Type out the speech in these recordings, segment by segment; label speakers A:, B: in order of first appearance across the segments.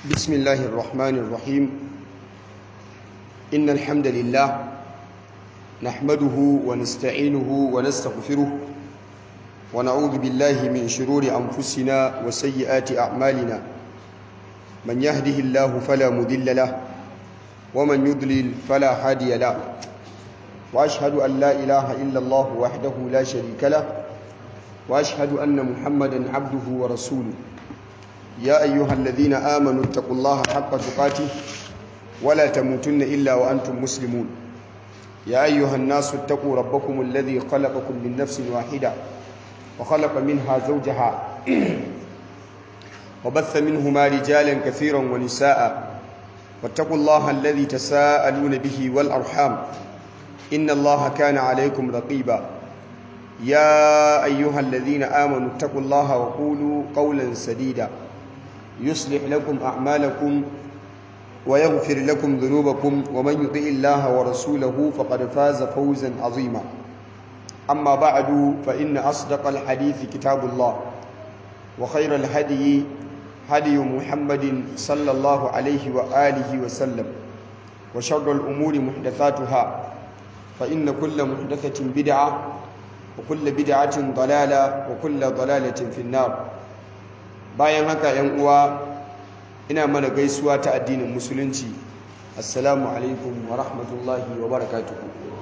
A: بسم الله الرحمن الرحيم إن الحمد لله نحمده ونستعينه ونستغفره ونعوذ بالله من شرور أنفسنا وسيئات أعمالنا من يهده الله فلا مذل له ومن يضلل فلا هادي له وأشهد أن لا إله إلا الله وحده لا شريك له وأشهد أن محمدا عبده ورسوله يا أيها الذين آمنوا اتقوا الله حق تقاته ولا تموتن إلا وأنتم مسلمون يا أيها الناس اتقوا ربكم الذي خلقكم من نفس واحدة وخلق منها زوجها وبث منهما رجالا كثيرا ونساء واتقوا الله الذي تساءلون به والأرحام إن الله كان عليكم رقيبا يا أيها الذين آمنوا اتقوا الله وقولوا قولا سديدا يصلح لكم أعمالكم ويغفر لكم ذنوبكم ومن يطع الله ورسوله فقد فاز فوزا عظيما أما بعد فإن أصدق الحديث كتاب الله وخير الهدي هدي محمد صلى الله عليه وآله وسلم وشر الأمور محدثاتها فإن كل محدثة بدعة وكل بدعة ضلالة وكل ضلالة في النار bayan haka yan uwa ina mana gaisuwa ta addinin musulunci assalamu alaikum wa rahmatullahi wa barakatuhu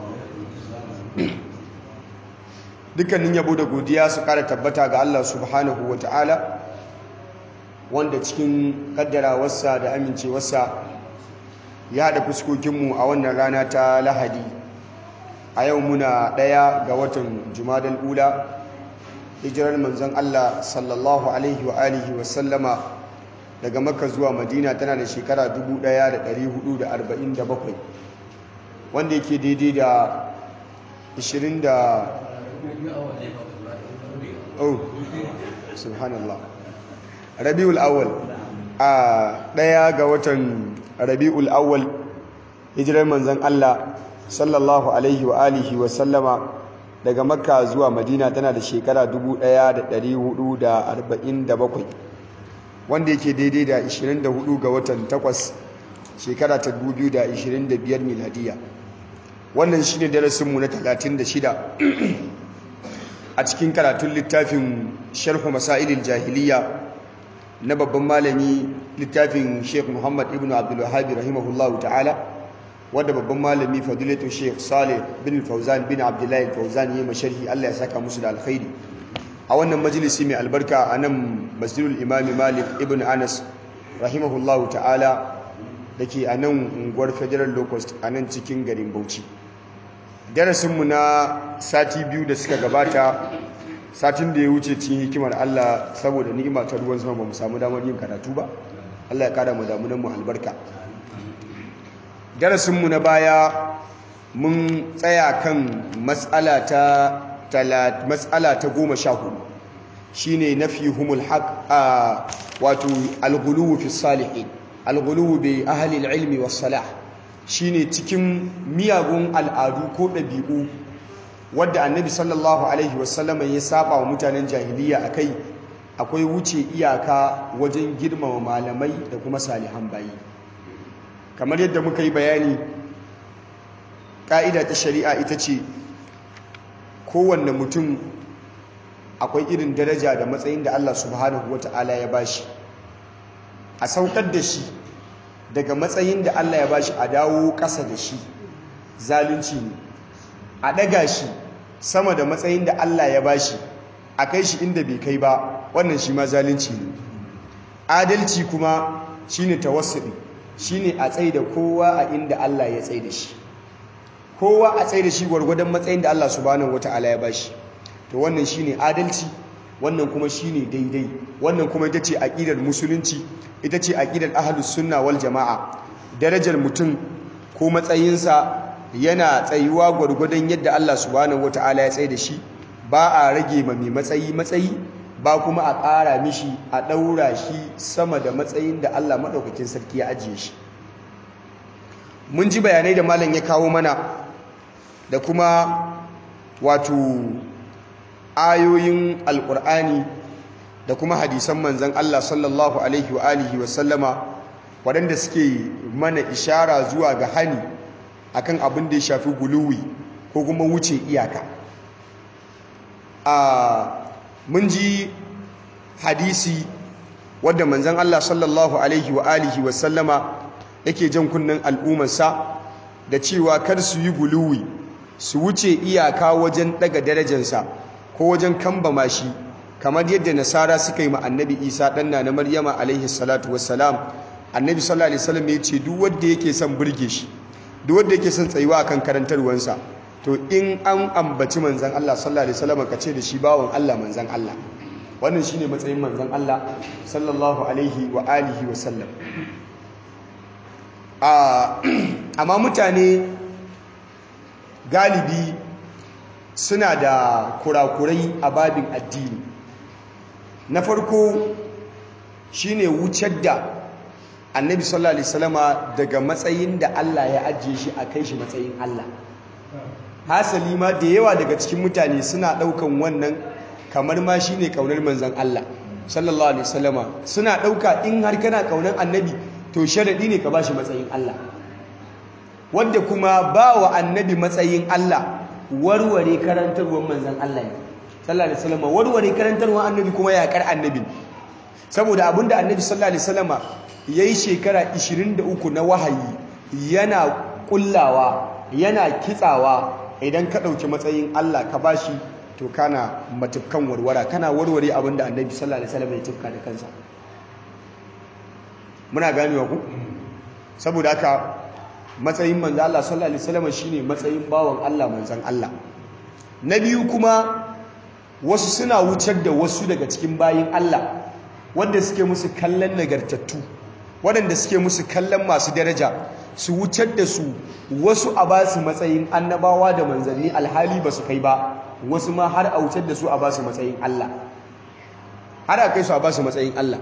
A: dukkanin yabo da godiya su kara tabbata ga Allah subhanahu wa ta'ala wanda cikin kaddarawarsa da amincewarsa ya haɗa fuskokinmu a wannan rana ta lahadi a yau muna ɗaya ga watan jumadal ula hijirar manzon Allah sallallahu alaihi wa alihi wa sallama daga makka zuwa madina tana da shekara 1447 wanda yake daidai da 20 da oh subhanallah rabiul awwal a daya ga watan rabiul awwal hijirar manzon Allah sallallahu alaihi wa alihi wa sallama daga makka zuwa madina tana da shekara 1447 wanda yake daidai da 24 ga watan 8 shekara ta 2025 miladiya wannan shi ne darasinmu na 36 a cikin karatun littafin sharhu masailin jahiliya na babban malami littafin sheikh muhammad ibn abdullahi rahimahullahu ta'ala wadda babban malami fadilatu sheikh saleh bin fauzan bin abdullahi fauzan yi masharhi allah ya saka musu da alkhairi a wannan majalisi mai albarka a nan masjidul imami malik ibn anas rahimahullahu ta'ala da ke a nan unguwar federal locust a nan cikin garin bauchi darasinmu na sati biyu da suka gabata satin da ya wuce cikin hikimar allah saboda ni'ima ta ruwan sama ba mu samu damar yin karatu ba allah ya kada mu damunan mu albarka darasinmu na baya mun tsaya kan matsala ta goma sha hudu shi ne na fi humul haƙ a wato alguluwu fi salihin alguluwu bai ahalil ilmi wa salah shi ne cikin miyagun al'adu ko ɗabi'u wadda annabi sallallahu alaihi wasallama ya saba wa mutanen jahiliya a kai akwai wuce iyaka wajen girmama malamai da kuma salihan bayi kamar yadda muka yi bayani ƙa'ida ta shari'a ita ce kowanne mutum akwai irin daraja da matsayin da Allah subhanahu wa ta'ala ya bashi a saukar da shi daga matsayin da Allah ya bashi a dawo ƙasa da shi zalunci ne a ɗaga shi sama da matsayin da Allah ya bashi a kai shi inda bai kai ba wannan shi ma zalunci ne adalci kuma shine tawassuli shine a tsaye da kowa a inda Allah ya tsaye da shi kowa a tsaye da shi gwargwadon matsayin da Allah subhanahu wata'ala ya bashi to wannan shine adalci wannan kuma shine daidai wannan kuma ita ce aqidar musulunci ita ce aqidar ahlus sunna wal jamaa darajar mutum ko matsayinsa yana tsayuwa gwargwadon yadda Allah subhanahu wata'ala ya tsaye da shi ba a rage ma mai matsayi matsayi ba kuma a ƙara mishi a ɗaura shi sama da matsayin da Allah maɗaukakin sarki ya ajiye shi mun ji bayanai da malam ya kawo mana da kuma wato ayoyin alƙur'ani da kuma hadisan manzan Allah sallallahu alaihi wa alihi wa sallama waɗanda suke mana ishara zuwa ga hani akan abin da ya shafi guluwi ko kuma wuce iyaka a mun ji hadisi wadda manzan Allah sallallahu alaihi wa alihi wa sallama yake jan kunnen al'ummarsa da cewa kar su yi guluwi su wuce iyaka wajen daga darajarsa ko wajen kambama shi kamar yadda nasara suka yi ma annabi isa ɗanna na maryama alaihi salatu wassalam annabi sallallahu alaihi wasallam ya ce duk wanda yake son burge shi duk wanda yake son tsayuwa akan karantarwansa to in an ambaci manzan Allah sallallahu alaihi wasallam ka ce da shi bawon Allah manzan Allah wannan shine matsayin manzan Allah sallallahu alaihi wa alihi wa sallam amma mutane galibi suna da kurakurai a babin addini na farko shine wucar da annabi sallallahu alaihi wasallama daga matsayin da Allah ya ajiye shi a kai shi matsayin Allah hasali ma da yawa daga cikin mutane suna daukan wannan kamar ma shine kaunar manzon Allah sallallahu alaihi wasallama suna dauka in har kana kaunar annabi to sharadi ne ka bashi matsayin Allah wanda kuma ba wa annabi matsayin Allah warware karantarwar manzon Allah ne sallallahu alaihi wasallama warware karantarwar annabi kuma yakar annabi saboda abinda annabi sallallahu alaihi wasallama yayi shekara 23 na wahayi yana kullawa yana kitsawa idan ka ɗauki matsayin Allah ka bashi to kana matukan warwara kana warware abinda annabi sallallahu alaihi wasallam ya tufka da kansa muna ganewa ku saboda haka matsayin manzo Allah sallallahu alaihi wasallam shine matsayin bawan Allah manzon Allah na biyu kuma wasu suna wucar da wasu daga cikin bayin Allah wanda suke musu kallon nagartattu waɗanda suke musu kallon masu daraja su wucar da su wasu a ba su matsayin annabawa da manzanni alhali ba su kai ba wasu ma har a wucar da su a ba su matsayin Allah har a kai su a ba su matsayin Allah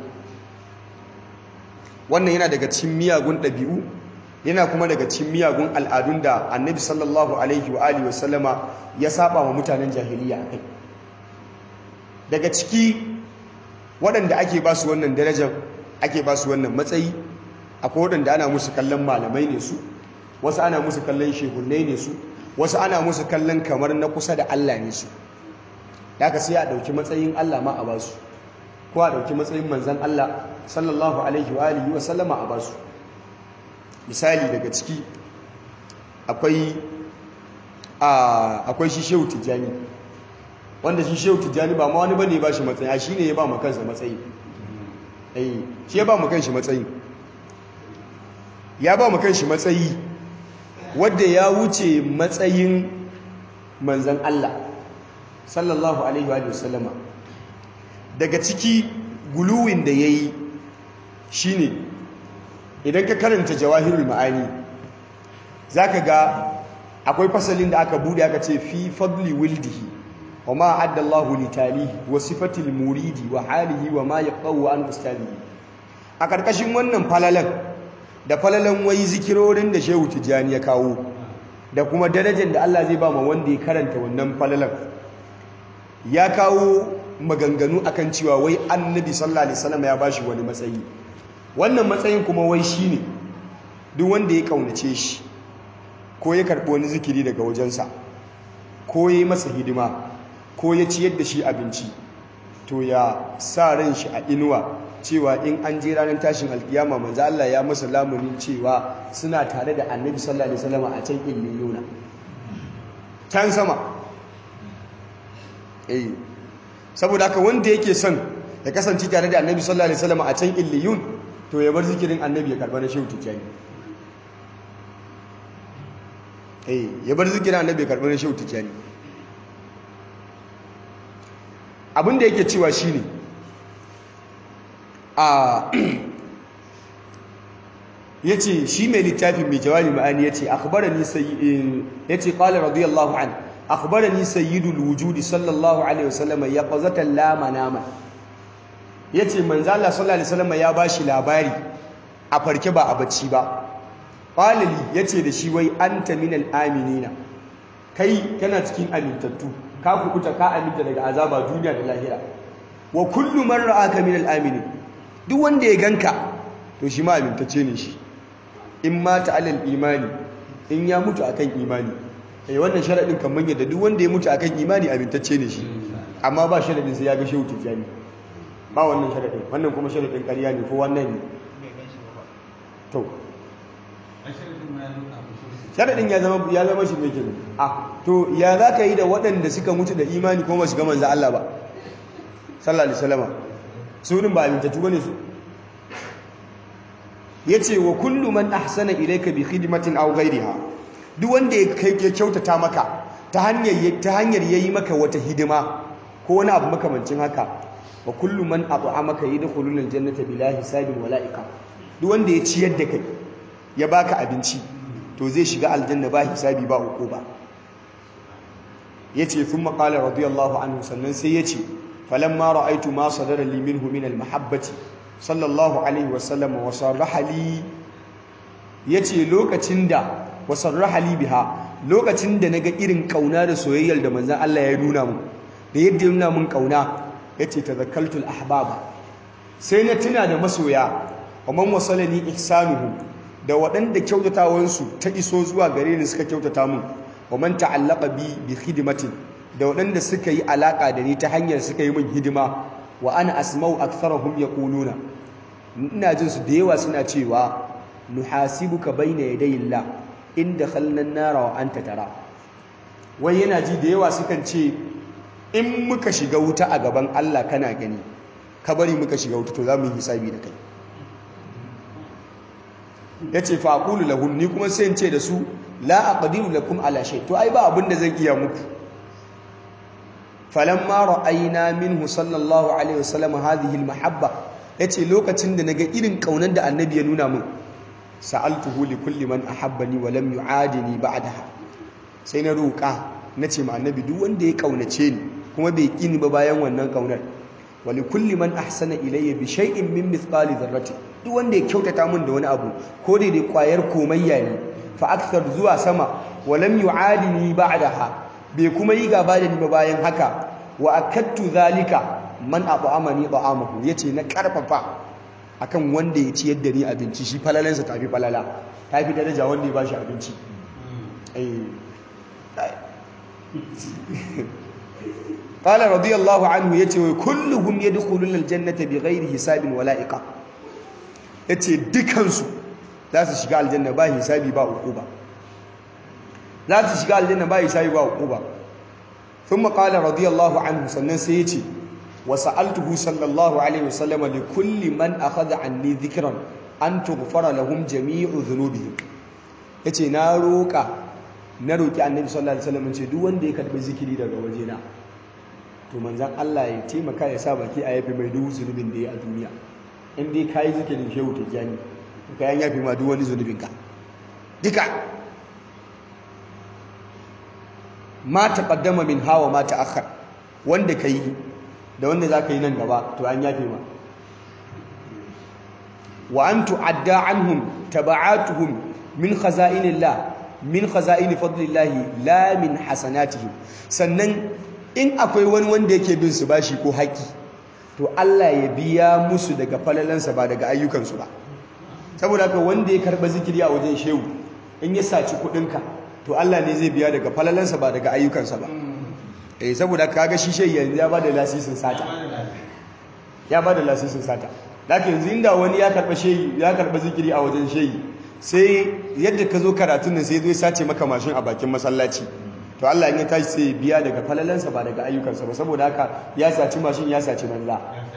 A: wannan yana daga cikin miyagun ɗabi'u yana kuma daga cikin miyagun al'adun da annabi sallallahu alaihi wa alihi wasallama ya saba wa mutanen jahiliya a kai daga ciki waɗanda ake ba su wannan darajar ake ba su wannan matsayi akwai waɗanda ana musu kallon malamai ne su wasu ana musu kallon shehunai ne su wasu ana musu kallon kamar na kusa da Allah ne su da aka sai a ɗauki matsayin Allah ma a basu ko a ɗauki matsayin manzan Allah sallallahu alaihi wa alihi wa sallama a basu misali daga ciki akwai akwai shi shehu tijjani wanda shi shehu tijjani ba ma wani bane ba shi matsayi a shi ne ya ba ma kansa matsayi shi ya ba mu kanshi matsayi ya ba mu kanshi matsayi wadda ya wuce matsayin manzan Allah sallallahu alaihi wa sallama daga ciki guluwin da ya yi shi ne idan ka karanta jawahirul ma'ani za ka ga akwai fasalin da aka bude aka ce fi fadli wildihi wa ma adda Allahu li talihi wa sifatil muridi wa halihi wa ma yaqawu an ustadihi a karkashin wannan falalan da falalan wai zikirorin da Shehu Tijani ya kawo da kuma darajar da Allah zai ba ma wanda ya karanta wannan falalan ya kawo maganganu akan cewa wai Annabi sallallahu alaihi wasallam ya bashi wani matsayi wannan matsayin kuma wai shine duk wanda ya kaunace shi ko ya karbi wani zikiri daga wajensa ko ya yi masa hidima ko ya ciyar da shi abinci to ya sa ran shi a inuwa cewa in an je ranar tashin alkiyama manzo Allah ya masa lamunin cewa suna tare da Annabi sallallahu alaihi wasallam a can illiyuna can sama eh saboda haka wanda yake son ya kasance tare da Annabi sallallahu alaihi wasallam a can illiyun to ya bar zikirin Annabi ya karba na shehu tijani eh ya bar zikirin Annabi ya karba na shehu tijani abin da yake cewa shine a yace shi mai littafin mai jawabi ma'ani yace akhbarani sayyi yace qala radiyallahu an akhbarani sayyidul wujudi sallallahu alaihi wasallam yaqazatan la manama yace manzo Allah sallallahu alaihi wasallam ya bashi labari a farke ba a bacci ba qalili yace da shi wai anta minal aminina kai kana cikin amintattu ka kukuta ka aminta daga azaba duniya da lahira wa kullu man ra'aka min al-aminin duk wanda ya ganka to shi ma amintacce ne shi in mata alal imani in ya mutu akan imani eh wannan sharadin kan manya da duk wanda ya mutu akan imani amintacce ne shi amma ba sharadin sai ya ga shehu tijjani ba wannan sharadin wannan kuma sharadin ƙarya ne ko wannan ne to sharadin ya zama ya zama shi mai kenan a to ya za ka yi da waɗanda suka mutu da imani kuma su ga manzo Allah ba sallallahu alaihi wasallam su din ba amintattu bane su yace wa kullu man ahsana ilayka bi khidmatin aw ghayriha duk wanda ya kyautata maka ta hanyar ta hanyar yayi maka wata hidima ko wani abu makamancin haka wa kullu man at'amaka yadkhulul aljannata bila hisabin wala iqab duk wanda ya ciyar da kai ya baka abinci to zai shiga aljanna ba hisabi ba uku ba yace thumma qala radiyallahu anhu sannan sai yace falamma ra'aytu ma sadara li minhu min almahabbati sallallahu alaihi wasallam wa sarraha li yace lokacin da wa sarraha li biha lokacin da naga irin kauna da soyayyar da manzon Allah ya nuna mu da yadda ya nuna mun kauna yace tazakkaltu al-ahbaba sai na tuna da masoya wa man wasalani ihsanuhu da waɗanda kyautatawansu ta iso zuwa gare ni suka kyautata mun wa man ta'allaqa bi bi khidmatin da waɗanda suka yi alaka da ni ta hanyar suka yi min hidima wa ana asma'u aktharahum yaquluna ina jin su da yawa suna cewa nuhasibuka baina yadayillah in dakhalna an-nara wa anta tara wai yana ji da yawa sukan ce in muka shiga wuta a gaban Allah kana gani ka bari muka shiga wuta to za mu yi hisabi da kai ya ce faƙulu lahun ni kuma sai ce da su la aqdiru lakum ala shay to ai ba abin da zan iya muku falamma ra'ayna minhu sallallahu alaihi wasallam hadhihi almahabba yace lokacin da naga irin kaunan da annabi ya nuna min sa'altuhu li kulli man ahabbani wa lam yu'adini ba'daha sai na roƙa nace ma annabi duk wanda ya kaunace ni kuma bai kini ba bayan wannan kaunar wa li kulli man ahsana ilayya bi shay'in min mithqali dharratin duk wanda ya kyautata min da wani abu ko da dai kwayar komayya ne fa akthar zuwa sama wa lam yu'adini ba'daha bai kuma yi gaba da ni ba bayan haka wa akattu zalika man at'amani ta'amahu yace na karfafa akan wanda ya ci yadda ni abinci shi falalansa tafi falala tafi daraja wanda ya bashi abinci eh qala radiyallahu anhu yace wa kulluhum yadkhuluna aljannata bighairi hisabin wala iqab yace dukansu za su shiga aljanna ba hisabi ba uquba za su shiga aljanna ba hisabi ba uquba thumma qala radiyallahu anhu sannan sai yace wa sa'altuhu sallallahu alaihi wasallam li kulli man akhadha anni dhikran an tughfara lahum jami'u dhunubihim yace na roka na roki annabi sallallahu alaihi wasallam ce duk wanda ya karbi zikiri daga wajena to manzon Allah ya taimaka ya sa baki a yafi mai duk zunubin da ya a duniya in dai kayi zikirin shehu tijjani to kayan yafi ma duk wani zunubinka duka ma taqaddama min hawa ma ta'akhkhar wanda kai da wanda zaka yi nan gaba to an yafi ma wa an tu'adda anhum taba'atuhum min khaza'inillah min khaza'in fadlillahi la min hasanatihim sannan in akwai wani wanda yake bin su bashi ko haƙi to Allah ya biya musu daga falalansa ba daga ayyukansu ba saboda haka wanda ya karba zikiri a wajen shehu in ya saci kuɗinka to Allah ne zai biya daga falalansa ba daga ayyukansa ba eh saboda kaga shi shehu yanzu ya bada lasisin sata ya bada lasisin sata haka yanzu inda wani ya karba shehu ya karba zikiri a wajen shehu sai yadda ka zo karatun nan sai zai sace maka mashin a bakin masallaci to Allah in ya tashi sai biya daga falalansa ba daga ayyukansa ba saboda haka ya saci mashin ya saci banza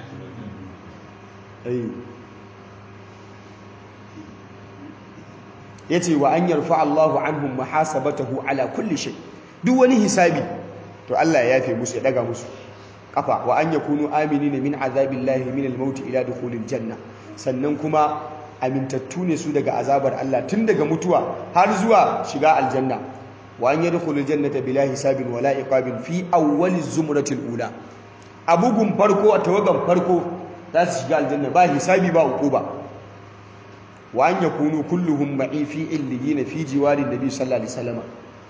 A: ya ce wa an yarfa Allahu anhum muhasabatahu ala kulli shay duk wani hisabi to Allah ya yafe musu ya daga musu kafa wa an yakunu aminina min azabillahi min al-maut ila dukhulil janna sannan kuma amintattu ne su daga azabar Allah tun daga mutuwa har zuwa shiga aljanna wa an yadkhulul jannata bila hisabin wala iqabin fi awwali zumratil ula abugun farko a tawagan farko za su shiga aljanna ba hisabi ba uquba wa an yakunu kulluhum ma'i fi illiyin fi jiwari nabi sallallahu alaihi wasallam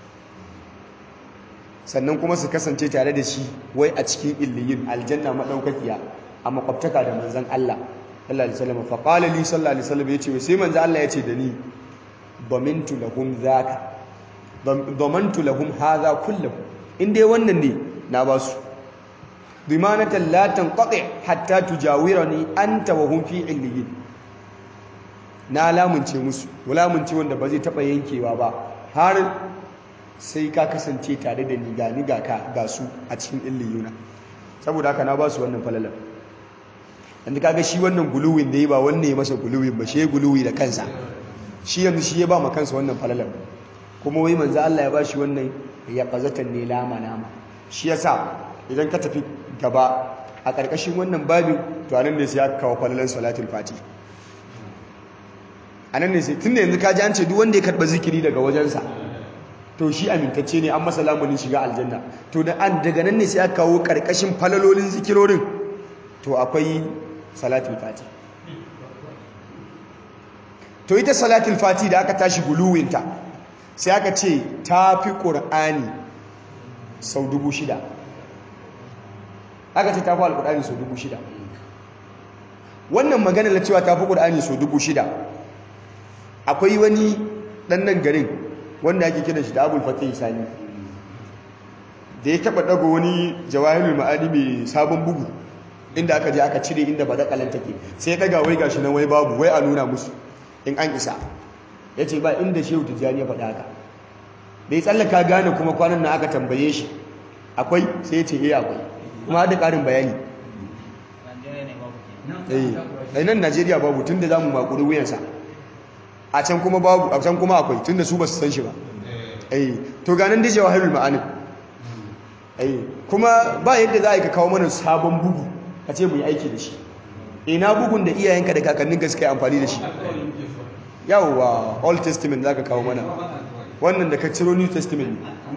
A: sannan kuma su kasance tare da shi wai a cikin illiyin aljanna madaukakiya a makwabtaka da manzon Allah sallallahu alaihi wasallam fa qala li sallallahu alaihi wasallam yace sai manzo Allah yace da ni damintu lahum zaka damantu lahum hadha kullahu in dai wannan ne na ba su dimanatan la tanqati hatta tujawirani anta wa hum fi illiyin na lamunce musu lamunce wanda ba zai taba yankewa ba har sai ka kasance tare da ni ga ni ga ka ga su a cikin illiyuna saboda haka na ba su wannan falalar yanzu kaga shi wannan guluwin da yi ba wanne ya masa guluwin ba shi ya guluwi da kansa shi yanzu shi ya ba ma kansa wannan falalar kuma wai manzo Allah ya ba shi wannan ya qazatan ne lama lama shi yasa idan ka tafi gaba a ƙarƙashin wannan babin to anan ne sai aka kawo falalar salatul fati anan ne sai tunda yanzu ka ji an ce duk wanda ya karba zikiri daga wajensa to shi amintacce ne an masa lamunin shiga aljanna to da an daga nan ne sai aka kawo ƙarƙashin falalolin zikirorin to akwai salatul fati to ita salatul fati da aka tashi guluwinta sai aka ce ta fi ƙur'ani sau dubu shida aka ce ta fi alƙur'ani sau dubu shida wannan magana na cewa ta fi ƙur'ani sau dubu shida akwai wani ɗannan garin wanda ake kira shi da abul fatih sani da ya taɓa ɗago wani jawahirul ma'ani mai sabon bugu inda aka je aka cire inda badakalan take sai ya daga wai gashi nan wai babu wai a nuna musu in an isa ya ce ba inda shehu tijjani ya faɗa haka da ya tsallaka gane kuma kwanan nan aka tambaye shi akwai sai ya ce eh akwai kuma da ƙarin bayani eh nan Najeriya babu tunda zamu makuri wuyansa a can kuma babu a can kuma akwai tunda su ba su san shi ba eh to ganin da jawahirul ma'anin eh kuma ba yadda za a yi ka kawo mana sabon bugu ka ce mu yi aiki da shi ina bugun da iyayenka da kakanninka suka yi amfani da shi yawwa old testament za ka kawo mana wannan da ka ciro new testament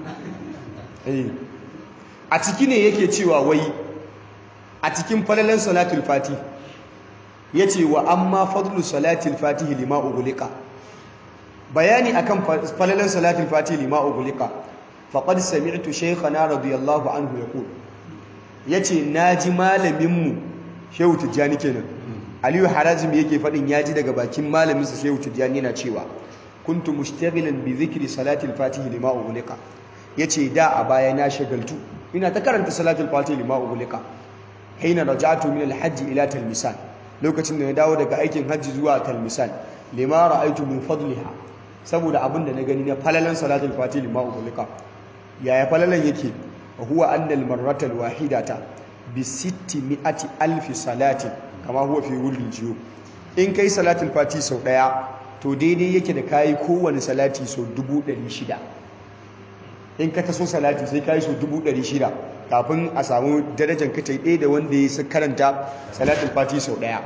A: a ciki ne yake cewa wai a cikin falalan salatul fati ya ce wa amma fadlu salatul fati lima ugulika bayani akan falalan salatul fati lima ugulika faqad sami'tu shaykhana radiyallahu anhu yaqul yace naji malaminmu shehu tijjani kenan aliyu harazim yake faɗin ya ji daga bakin malaminsa shehu tijjani yana cewa kuntu mushtaghilan bi dhikri salatil fatih lima ughliqa yace da a baya na shagaltu ina ta karanta salatul fatih lima ughliqa haina raja'tu min al-hajj ila talmisan lokacin da na dawo daga aikin hajji zuwa talmisan lima ra'aytu min fadliha saboda abin da na gani na falalan salatul fatih lima ughliqa yaya falalan yake huwa anna al-marrata al-wahidata bi 600 alfi salatin kama huwa fi wurin jiyo in kai salatul fati sau daya to daidai yake da kayi kowane salati sau 600 in ka taso salati sai kayi sau 600 kafin a samu darajar kace ɗaya da wanda ya karanta salatul fati sau daya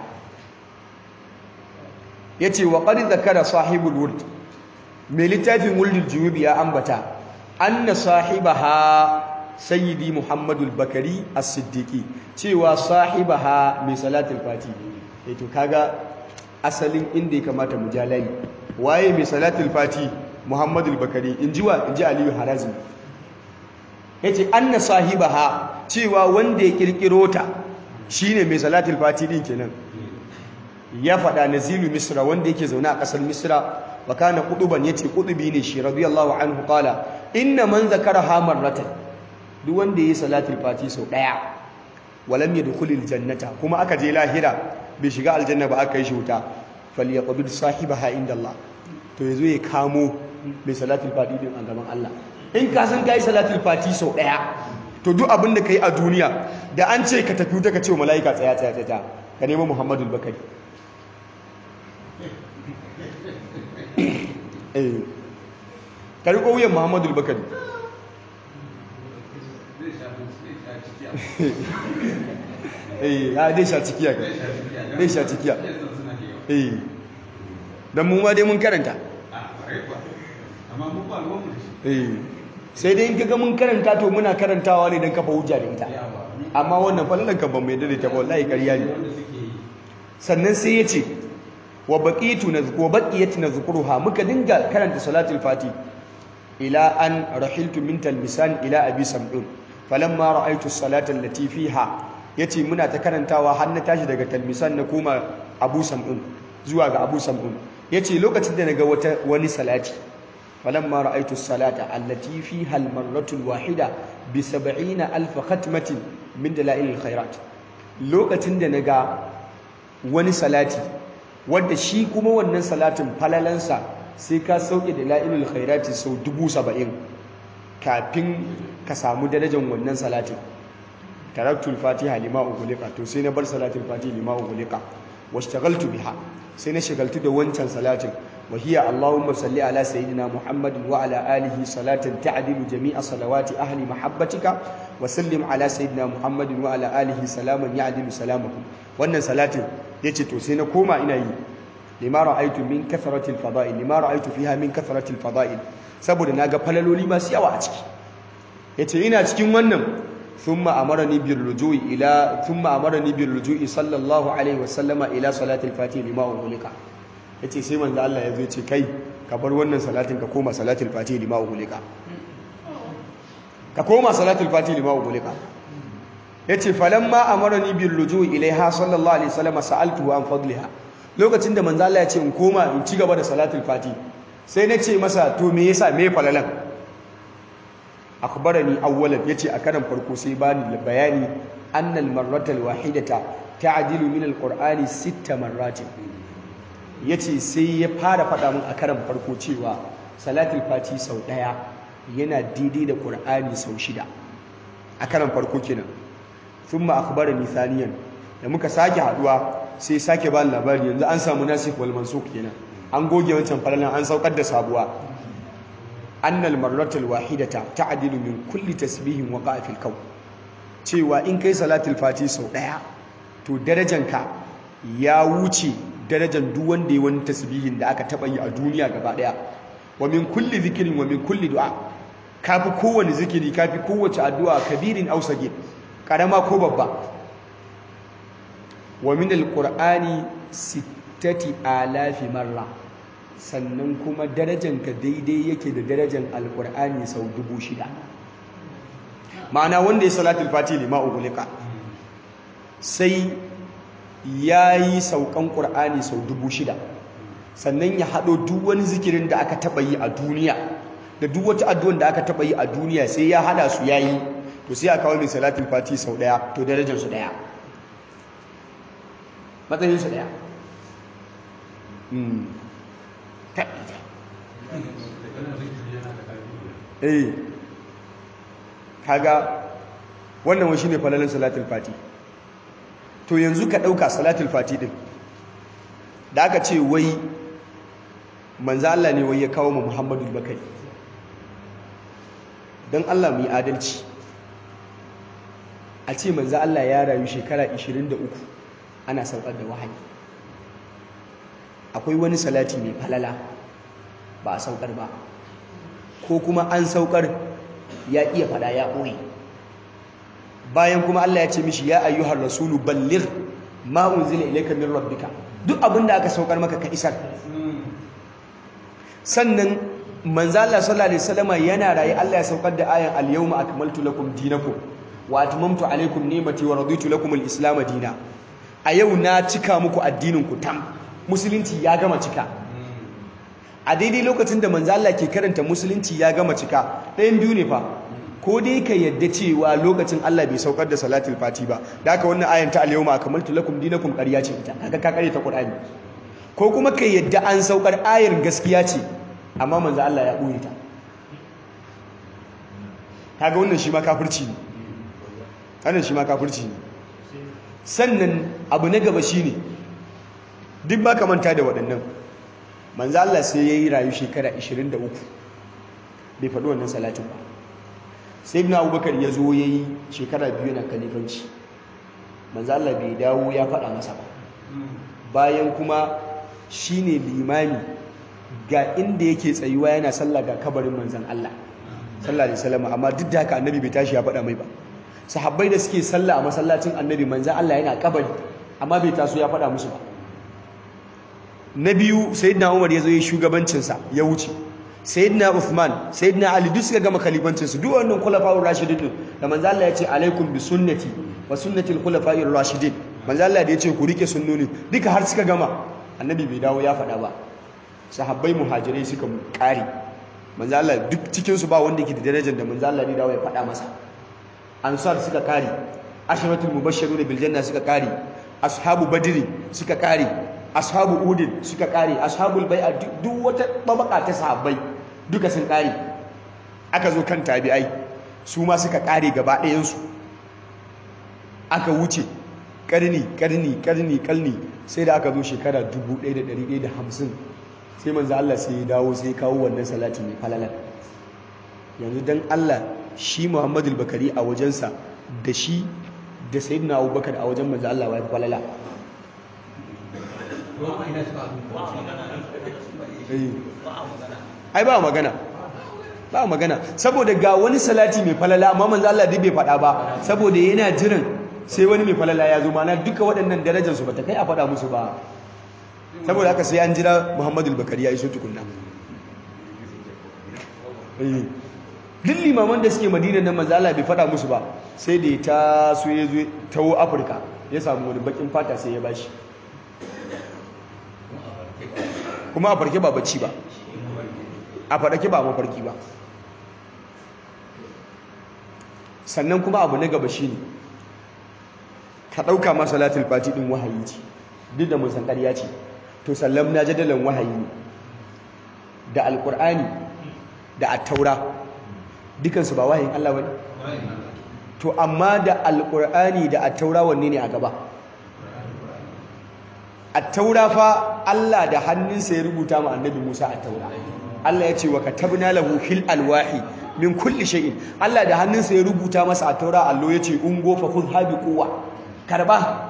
A: yace wa qad zakara sahibul wurd mai littafin wuldul juyubi ya ambata anna sahibaha sayyidi muhammadul bakari as-siddiqi cewa sahibaha mai salatul fati eh to kaga asalin inda ya kamata mu jalali waye mai salatul fati muhammadul bakari inji wa inji aliyu harazmi yace anna sahibaha cewa wanda ya kirkiro ta shine mai salatul fati din kenan ya faɗa nazilu misra wanda yake zaune a ƙasar misra wa kana qutuban yace qutubi ne shi radiyallahu anhu qala inna man zakaraha marratan duk wanda yi salatul fati sau daya walam yadkhulul jannata kuma aka je lahira bai shiga aljanna ba aka yi shi wuta falyaqbid sahibaha inda Allah to yazo ya kamo mai salatul fati din a gaban Allah in ka san kai salatul fati sau daya to duk abin da kai a duniya da an ce ka tafi wuta ka ce wa malaika tsaya tsaya tsaya ka nemi Muhammadul Bakari eh ka riko wuyan Muhammadul Bakari eh ya dai sha cikiya ka dai sha cikiya eh dan mu ma dai mun karanta
B: amma mu ba ruwan mu
A: eh sai dai in kaga mun karanta to muna karantawa ne dan kafa hujja da ita amma wannan falalan kan ban mai dade ta wallahi ƙarya ne
B: wanda suke yi
A: sannan sai yace wa baqitu nazku wa baqiyat nazkuruha muka dinga karanta salatul fati ila an rahiltu min talmisan ila abi sam'un falamma ra'aytu as-salata allati fiha yace muna ta karantawa har na tashi daga talmisan na koma abu sam'un zuwa ga abu sam'un yace lokacin da naga wata wani salati falamma ra'aytu as-salata allati fiha al-marratu al-wahida bi 70 alf khatmatin min dalail al-khairat lokacin da naga wani salati wanda shi kuma wannan salatin falalansa sai ka sauke dalailul khairati sau 70 kafin ka samu darajar wannan salatin taraktul fatiha lima ughliqa to sai na bar salatul fatiha lima ughliqa washtagaltu biha sai na shagaltu da wancan salatin wa hiya allahumma salli ala sayyidina muhammadin wa ala alihi salatan ta'dilu jami'a salawati ahli mahabbatika wa sallim ala sayyidina muhammadin wa ala alihi salaman ya'dilu salamahu wannan salatin yace to sai na koma ina yi lima ra'aytu min kathratil fada'il lima ra'aytu fiha min kathratil fada'il saboda naga falaloli masu yawa a ciki yace ina cikin wannan ثم أمرني بالرجوع إلى ثم أمرني بالرجوع صلى الله عليه وسلم إلى صلاة الفاتحة لما أغلق yace sai manzo Allah ya zo ce kai ka bar wannan salatin ka koma salatul fatihi lima ugulika ka koma salatul fatihi lima ugulika yace falamma amarani bil ruju'i ilaiha sallallahu alaihi wasallam sa'altu an fadliha lokacin da manzo Allah ya ce in koma in ci gaba da salatul fatihi sai na ce masa to me yasa me falalan akhbarani awwalan yace a karan farko sai bani bayani annal marratal wahidata ta'dilu min alqur'ani sitta marratin yace sai ya fara faɗa min a karan farko cewa salatul fati sau daya yana daidai da qur'ani sau shida a karan farko kenan thumma akhbarani thaniyan da muka sake haduwa sai sake bani labari yanzu an samu nasikh wal mansukh kenan an goge wancan falalan an saukar da sabuwa annal marratul wahidata ta'dilu min kulli tasbihin waqa'a fil kawn cewa in kai salatul fati sau daya to darajanka ya wuce darajan duk wanda ya wani tasbihin da aka taba yi a duniya gaba daya wa min kulli zikrin wa min kulli du'a kafi kowane zikiri kafi kowace addu'a kabirin aw sagir karama ko babba wa min alqur'ani sittati alafi marra sannan kuma darajanka daidai yake da darajan alkur'ani sau dubu shida ma'ana wanda ya salatul fati lima ugulika sai ya yi saukan ƙur'ani sau dubu shida sannan ya haɗo duk wani zikirin da aka taɓa yi a duniya da duk wata addu'an da aka taɓa yi a duniya sai ya haɗa su ya yi to sai a kawo mai salatul fati sau ɗaya to darajansu ɗaya matsayinsu ɗaya eh kaga wannan wani shine falalan salatul fati to yanzu ka dauka salatul fati din da aka ce wai manzo Allah ne wai ya kawo mu Muhammadu Bakari dan Allah mu yi adalci a ce manzo Allah ya rayu shekara 23 ana saukar da wahayi akwai wani salati mai falala ba a saukar ba ko kuma an saukar ya iya fada ya ɓoye bayan kuma Allah ya ce mishi ya ayyuhar rasulu ballir ma unzila ilayka min rabbika duk abin da aka saukar maka ka isar sannan manzo Allah sallallahu alaihi wasallam yana rayi Allah ya saukar da ayan al-yawma akmaltu lakum dinakum wa atmamtu alaykum ni'mati wa raditu lakum al-islam dina a yau na cika muku addinin ku tam musulunci ya gama cika a daidai lokacin da manzo Allah ke karanta musulunci ya gama cika ɗayan biyu ne fa ko dai ka yadda cewa lokacin Allah bai saukar da salatul fati ba da haka wannan ayan ta al-yawma akmaltu lakum dinakum ƙarya ce ita kaga ka kare ta Qur'ani ko kuma ka yadda an saukar ayar gaskiya ce amma manzo Allah ya ɓoye ta kaga wannan shi ma kafirci ne wannan shi ma kafirci ne sannan abu na gaba shine duk ba ka manta da waɗannan manzo Allah sai yayi rayu shekara 23 bai faɗi wannan salatin ba sai ibn abubakar ya zo yayi shekara biyu na kalifanci manzo Allah bai dawo ya faɗa masa ba bayan kuma shine limami ga inda yake tsayuwa yana sallah ga kabarin manzon Allah sallallahu alaihi wasallam amma duk da haka annabi bai tashi ya faɗa mai ba sahabbai da suke sallah a masallacin annabi manzon Allah yana kabari amma bai taso ya faɗa musu ba na biyu sayyidina Umar ya zo ya shugabancin sa ya wuce sayyidina Uthman sayyidina Ali duk suka gama khalifancin su duk wannan khulafa'ur rashidin din da manzon Allah ya ce alaikum bi sunnati wa sunnati al-khulafa'ir rashidin manzo Allah da ya ce ku rike sunnonin duka har suka gama annabi bai dawo ya faɗa ba sahabbai muhajirai suka ƙari manzo Allah duk cikin su ba wanda yake da darajar da manzo Allah ne dawo ya faɗa masa ansar suka ƙari ashratul mubashshirun bil janna suka ƙari ashabu badri suka ƙari ashabu udin suka ƙari ashabul bai'a duk wata babaka ta sahabbai duka sun ƙari aka zo kan tabi'ai su ma suka ƙare gaba ɗayansu aka wuce ƙarni ƙarni ƙarni ƙarni sai da aka zo shekara 1150 sai manzo Allah sai ya dawo sai ya kawo wannan salati mai falalar yanzu dan Allah shi Muhammadu bakari a wajensa da shi da sayyidina Abubakar a wajen manzo Allah wai falala ai ba magana ba magana saboda ga wani salati mai falala amma manzo Allah duk bai faɗa ba saboda yana jiran sai wani mai falala ya zo mana duka waɗannan darajar su bata kai a faɗa musu ba saboda haka sai an jira Muhammadu Bakari ya iso tukunna duk limaman da suke Madina nan manzo Allah bai faɗa musu ba sai da ta so ya zo tawo Afirka ya samu wani bakin fata sai ya bashi kuma a farke ba bacci ba a faɗake ba mafarki ba sannan kuma abu na gaba shi ne ka ɗauka ma salatul fati ɗin wahayi ce duk da musan ƙarya ce to sallam na jadalan wahayi ne da alƙur'ani da attaura dukansu ba wahayin Allah wani to amma da alƙur'ani da attaura wanne ne a gaba attaura fa Allah da hannunsa ya rubuta ma annabi Musa attaura Allah ya ce wa katabna lahu fil alwahi min kulli shay'in Allah da hannunsa ya rubuta masa a taura allo ya ce ungo fa khudha bi quwwa karba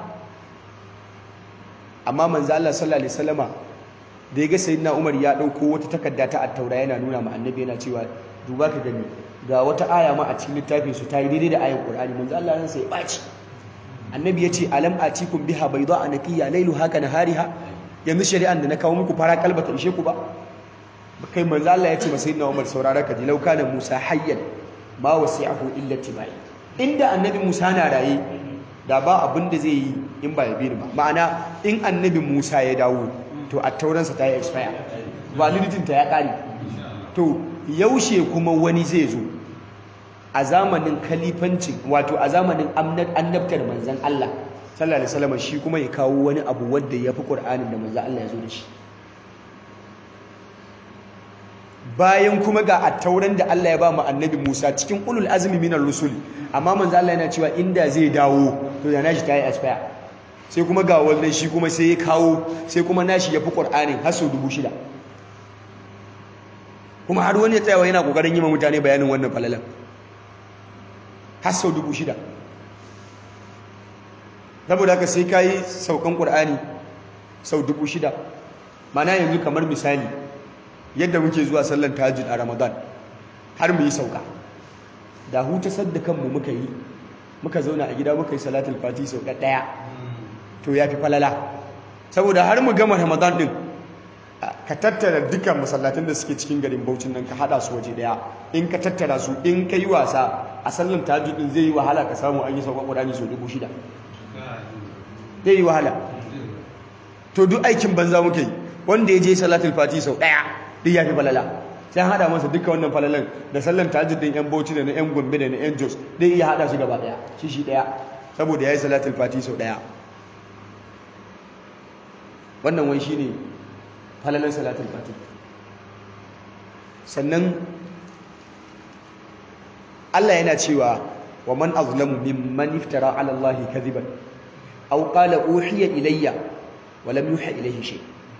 A: amma manzo Allah sallallahu alaihi wasallama da ya ga sayyidina Umar ya dauko wata takarda ta at-taura yana nuna ma annabi yana cewa duba ka gani ga wata aya ma a cikin littafin su ta yi daidai da ayan Qur'ani manzo Allah ran sai ya baci annabi ya ce alam atikum biha bayda anaqiya layluha ka nahariha yanzu shari'an da na kawo muku fara kalbata ishe ku ba kai manzo Allah ya ce masa sayyidina Umar saurara ka ji lauka da Musa hayyan ma wasi'ahu illa tibai inda annabi Musa na raye da ba abin da zai yi in ba ya bi ba ma'ana in annabi Musa ya dawo to a tauransa ta yi expire validity ta ya kare to yaushe kuma wani zai zo a zamanin kalifanci wato a zamanin annabtar manzon Allah sallallahu alaihi wasallam shi kuma ya kawo wani abu wanda ya fi Qur'anin da manzon Allah ya zo da shi bayan kuma ga attauran da Allah ya ba mu annabi Musa cikin ulul azmi minar rusul amma manzo Allah yana cewa inda zai dawo to da nashi tayi expire sai kuma ga wannan shi kuma sai ya kawo sai kuma nashi yafi Qur'anin har sau shida. kuma har wani ya tsaya yana kokarin yi ma mutane bayanin wannan falalan har sau shida. saboda haka sai kai saukan Qur'ani sau shida. mana yanzu kamar misali yadda muke zuwa sallan tahajjud a Ramadan har mu yi sauka da huta sadda kanmu muka yi muka zauna a gida muka yi salatul fati sau ɗaya to yafi falala saboda har mu gama Ramadan din ka tattara dukkan masallatan da suke cikin garin Bauchin nan ka hada su waje daya in ka tattara su in ka yi wasa a sallan tahajjud din zai yi wahala ka samu an yi sauka Qur'ani sau dubu shida zai yi wahala to duk aikin banza muke yi wanda ya je salatul fati sau ɗaya duk ya fi falala sai an haɗa masa duka wannan falalan da sallan tahajjud din yan bauchi da na yan gombe da na yan jos duk iya haɗa su gaba ɗaya shi shi ɗaya saboda ya yi salatul fati sau ɗaya wannan wani shine falalan salatul fati sannan Allah yana cewa wa man azlamu mimman iftara ala Allah kadhiban aw qala uhiya ilayya wa lam yuha ilayhi shay'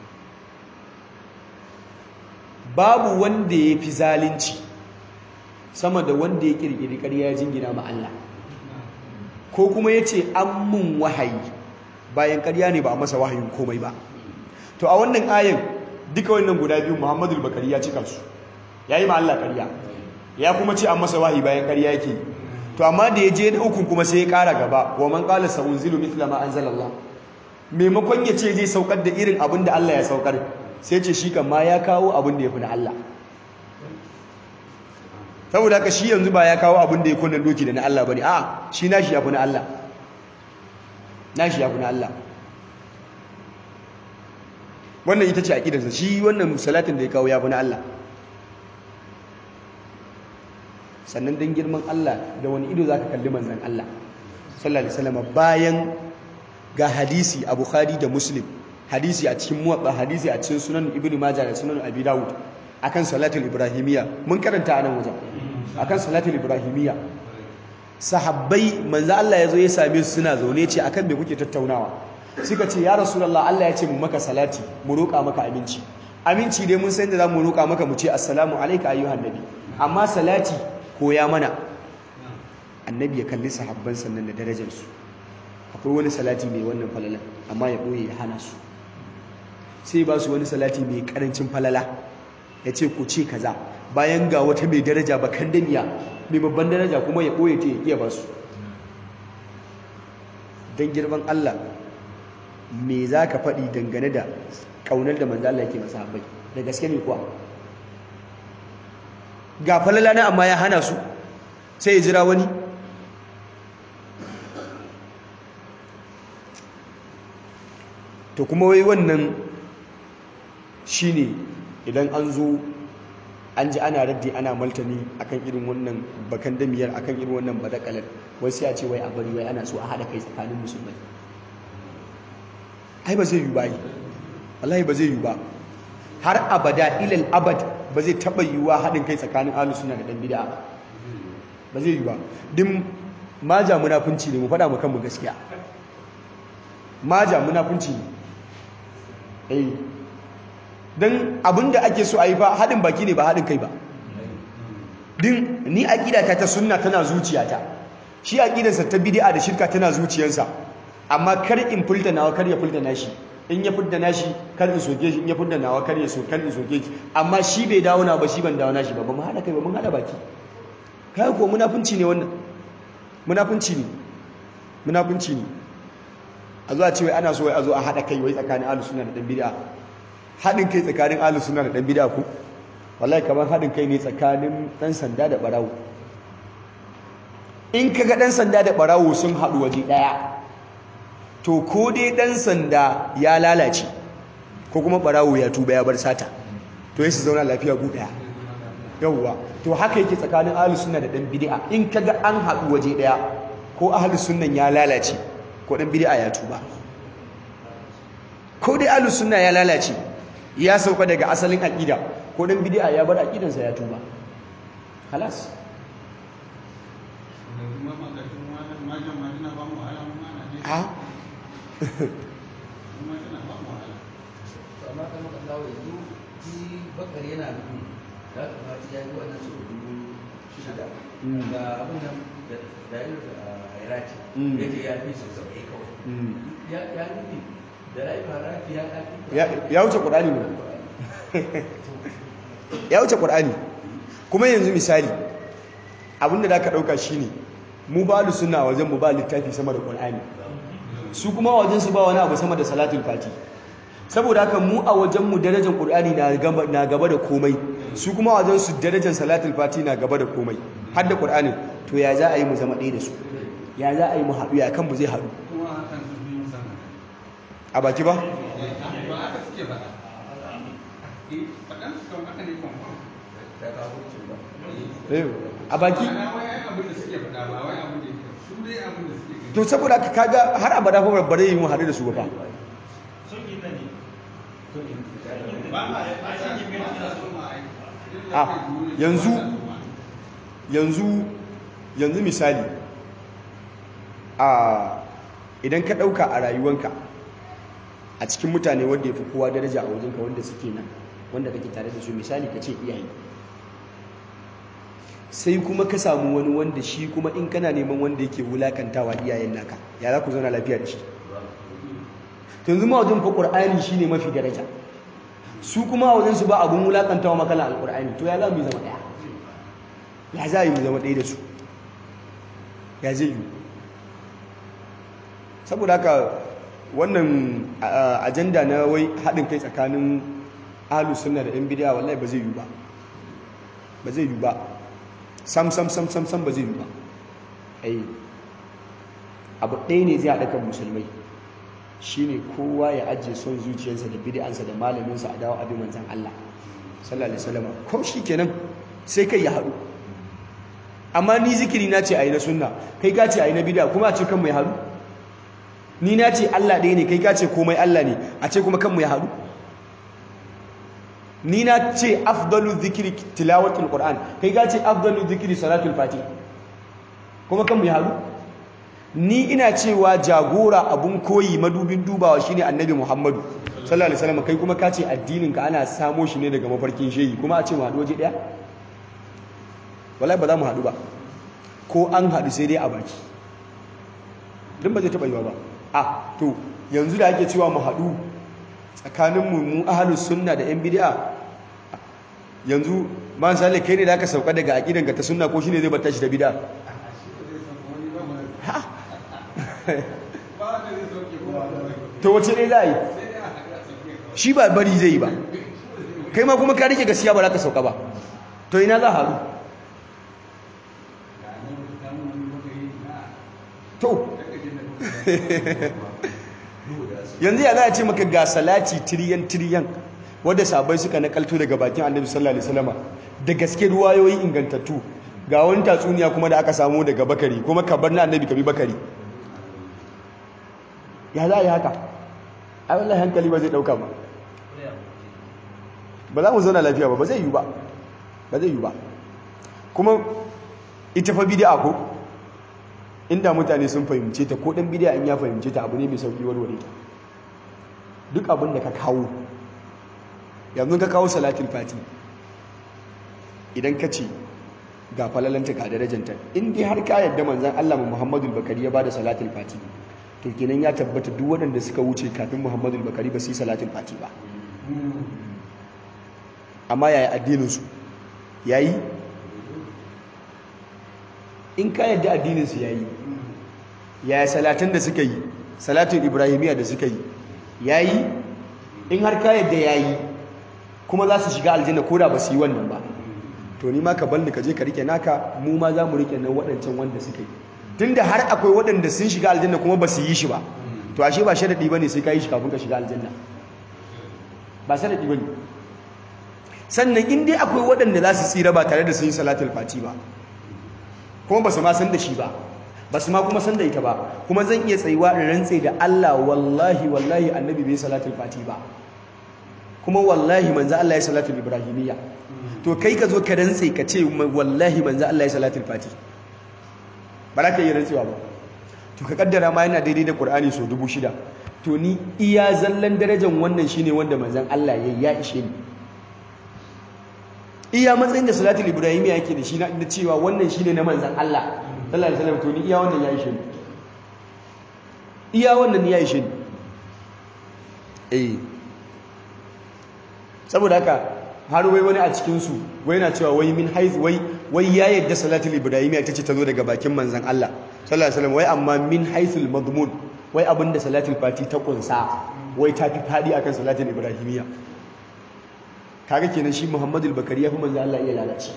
A: babu wanda ya fi zalunci sama da wanda ya kirkiri ƙarya jingina ma Allah ko kuma ya ce an mun wahayi bayan ƙarya ne ba a masa wahayin komai ba to a wannan ayin duka wannan guda biyu muhammadu bakari ya cika su ya yi ma Allah ƙarya ya kuma ce an masa wahayi bayan ƙarya yake to amma da ya je na ukun kuma sai ya ƙara gaba wa man qala sa'unzilu mithla ma anzalallah maimakon ya ce zai saukar da irin abin da Allah ya saukar sai ce shi kan ma ya kawo abin da ya fi na Allah saboda haka shi yanzu ba ya kawo abin da ya kunnan doki da na Allah bane a shi nashi ya fi na Allah nashi ya fi na Allah wannan ita ce aƙidarsa shi wannan salatin da ya kawo ya fi na Allah sannan don girman Allah da wani ido za ka kalli manzan Allah sallallahu alaihi wasallam bayan ga hadisi a Bukhari da Muslim hadisi a cikin muwatta hadisi a cikin sunan Ibn Majah da sunan Abi Dawud akan salatul ibrahimiyya mun karanta a nan wajen akan salatul ibrahimiyya sahabbai manzo Allah yazo ya same su suna zaune ce akan me kuke tattaunawa suka ce ya rasulullah Allah ya ce mu maka salati mu roƙa maka aminci aminci dai mun san da zamu roƙa maka mu ce assalamu alayka ayyuhan nabi amma salati koya mana annabi ya kalli sahabban sannan da darajar su akwai wani salati mai wannan falala amma ya boye ya hana su sai ba su wani salati mai karancin falala ya ce ku ce kaza bayan ga wata mai daraja bakan daniya mai babban daraja kuma ya ɓoye ta ya iya ba su don girman Allah me za ka faɗi dangane da ƙaunar da manzo Allah yake masa habai da gaske ne kuwa ga falala na amma ya hana su sai ya jira wani to kuma wai wannan shine idan an zo an ji ana raddi ana maltani akan irin wannan bakan damiyar akan irin wannan badakalar wai sai a ce wai a bari wai ana so a haɗa kai tsakanin musulmai ai ba zai yi ba yi wallahi ba zai yi ba har abada ilal abad ba zai taɓa yiwuwa haɗin kai tsakanin ahlus sunna da ɗan bid'a ba zai yi ba din maja munafunci ne mu faɗa mu kanmu gaskiya maja munafunci ne eh don abinda ake so a yi ba haɗin baki ne ba haɗin kai ba din ni aƙidata ta sunna tana zuciyata shi aƙidarsa ta bid'a da shirka tana zuciyarsa amma kar in fulta nawa kar ya fulta nashi in ya fulta nashi kar in soke shi in ya fulta nawa kar ya so kar in soke shi amma shi bai dawo na ba shi ban dawo nashi ba ba mu haɗa kai ba mun haɗa baki kai ko munafunci ne wannan munafunci ne munafunci ne a zuwa ce wai ana so wai a zo a haɗa kai wai tsakanin ahlus sunna da dan bid'a haɗin kai tsakanin ahlus sunna da dan bid'a ku wallahi kamar haɗin kai ne tsakanin ɗan sanda da ɓarawo in kaga ɗan sanda da ɓarawo sun haɗu waje ɗaya to ko dai ɗan sanda ya lalace ko kuma ɓarawo ya tuba ya bar sata to yi su zauna lafiya gu ɗaya yauwa to haka yake tsakanin ahlus sunna da ɗan bid'a in kaga an haɗu waje ɗaya ko ahlus sunnan ya lalace ko ɗan bid'a ya tuba ko dai ahlus sunna ya lalace ya sauka daga asalin aqida ko dan bid'a ya bar aqidansa ya tuba خلاص ha
C: amma kamar ka dawo yanzu shi bakar yana nufin da aka fati ya yi wannan sau dubu shida ga abin nan da da yi da iraki ya ce ya fi sau saba'in kawai ya nufi da rai farafi ya kafi
A: ya wuce qur'ani ne ya wuce qur'ani kuma yanzu misali abinda da ka dauka shine mu ba sunna wajen mu ba littafi sama da qur'ani su kuma wajen su ba wani abu sama da salatul fati saboda haka mu a wajen mu darajar qur'ani na gaba na gaba da komai su kuma wajen su darajar salatul fati na gaba da komai har da qur'ani to ya za a yi mu zama ɗaya da su ya za a yi mu haɗu ya kan mu zai haɗu
B: kuma hakan su fi musan
A: a baki ba
B: ba haka suke faɗa eh faɗan su kan haka ne kwamfam
C: da kawo ba
A: Eh, a baki
B: ana wai ai abin da suke faɗa ba wai abin da yake su dai abin da suke gani
A: to saboda haka kaga har abada fa bare yi mu haɗu da su ba fa
B: ba ma ba sa ba sa so ma ai
A: a yanzu yanzu yanzu misali a idan ka ɗauka a rayuwanka a cikin mutane wanda ya fi kowa daraja a wajenka wanda suke nan wanda kake tare da su misali ka ce iyaye sai kuma ka samu wani wanda shi kuma in kana neman wanda yake wulakantawa iyayen naka ya za ku zauna lafiya da shi to yanzu ma wajen fa qur'ani shine mafi daraja su kuma a wajen su ba abun wulakantawa makala alqur'ani to ya za mu yi zama daya ya za mu zama daya da su ya zai yi saboda haka wannan a- ajanda na wai haɗin kai tsakanin ahlus sunna da yan bid'a wallahi ba zai yi ba ba zai yi ba sam sam sam sam sam ba zai yi ba ai abu ɗaya ne zai haɗa kan musulmai shine kowa ya ajiye son zuciyarsa da bid'ansa da malaminsa a dawo abin manzan Allah sallallahu alaihi wasallam ko shikenan sai kai ya haɗu amma ni zikiri na ce ayi na sunna kai ka ce ayi na bid'a kuma a ce kan mai haɗu ni na ce Allah ɗaya ne kai ka ce komai Allah ne a ce kuma kan mai haɗu ni na ce afdalu zikiri tilawatul qur'an kai ka ce afdalu zikiri salatul fatih kuma kan mai haɗu ni ina cewa jagora abun koyi madubin dubawa shine annabi Muhammadu sallallahu alaihi wasallam kai kuma kace addinin ka ana samo shi ne daga mafarkin shehi kuma a ce mu haɗu waje daya wallahi ba za mu haɗu ba ko an haɗu sai dai a baki din ba zai taɓa yiwa ba a to yanzu da ake cewa mu haɗu tsakanin mu mu ahlus sunna da yan bid'a yanzu man sale kai ne da aka sauka daga aqidan ka ta sunna ko shine zai bar tashi da bid'a to wace ne za a yi shi ba bari zai yi ba kai ma kuma ka rike gaskiya ba za ka sauka ba to ina za a haru to yanzu ya za a ce maka ga salati tiriyan tiriyan wadda sabai suka nakalto daga bakin annabi sallallahu alaihi wasallama da gaske ruwayoyi ingantattu ga wani tatsuniya kuma da aka samu daga bakari kuma ka bar na annabi ka bi bakari ya za a yi haka ai wallahi hankali ba zai dauka ba ba za mu zauna lafiya ba ba zai yi ba ba zai yi ba kuma ita fa bid'a ko inda mutane sun fahimce ta ko dan bid'a in ya fahimce ta abu ne mai sauki warware ta duk abin da ka kawo yanzu ka kawo salatul fati idan ka ce ga falalanta ga darajanta in dai har ka yadda manzon Allah Muhammadu Bakari ya bada salatul fati to kenan ya tabbata duk waɗanda suka wuce kafin Muhammadu Bakari ba su yi salatul fati ba amma yaya addinin su yayi in ka yadda addinin su yayi yaya salatan da suka yi salatul ibrahimiyya da suka yi yayi in har ka yadda yayi kuma za su shiga aljanna ko da ba su yi wannan ba to ni ma ka balli ka je ka rike naka mu ma za mu rike nan waɗancan wanda suka yi tunda har akwai waɗanda sun shiga aljanna kuma ba su yi shi ba to ashe ba sharadi bane sai ka yi shi kafin ka shiga aljanna ba sharadi bane sannan in dai akwai waɗanda za su tsira ba tare da sun yi salatul fati ba kuma ba su ma san da shi ba ba su ma kuma san da ita ba kuma zan iya tsayuwa in rantse da Allah wallahi wallahi annabi bai salatul fati ba kuma wallahi manzo Allah ya salatul ibrahimiyya to kai ka zo ka rantse ka ce wallahi manzo Allah ya salatul fati ba za ka yi rantsewa ba to ka kaddara ma yana daidai da Qur'ani so dubu shida to ni iya zallan darajar wannan shine wanda manzon Allah ya ya ishe ni iya matsayin da salatul ibrahimiyya yake da shi na cewa wannan shine na manzon Allah sallallahu alaihi wasallam to ni iya wannan ya ishe ni iya wannan ya ishe ni eh saboda haka har wai wani a cikinsu wai na cewa wai min haiz wai wai ya yadda salatul ibrahimiyya ita ce ta zo daga bakin manzon Allah sallallahu alaihi wasallam wai amma min haithul madmun wai abinda salatul fati ta kunsa wai ta fi fadi akan salatul ibrahimiyya kaga kenan shi Muhammadul Bakari ya fi manzon Allah iya lalace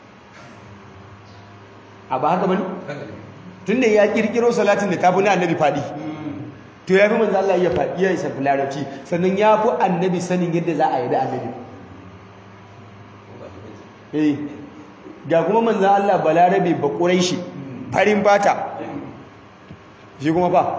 A: a ba haka bane tunda ya kirkiro salatin da ta fi na annabi fadi to ya fi manzon Allah iya fadi ya isa larabci sannan ya fi annabi sanin yadda za a yi da annabi eh ga kuma manzan Allah balarabe ba shi farin fata shi kuma fa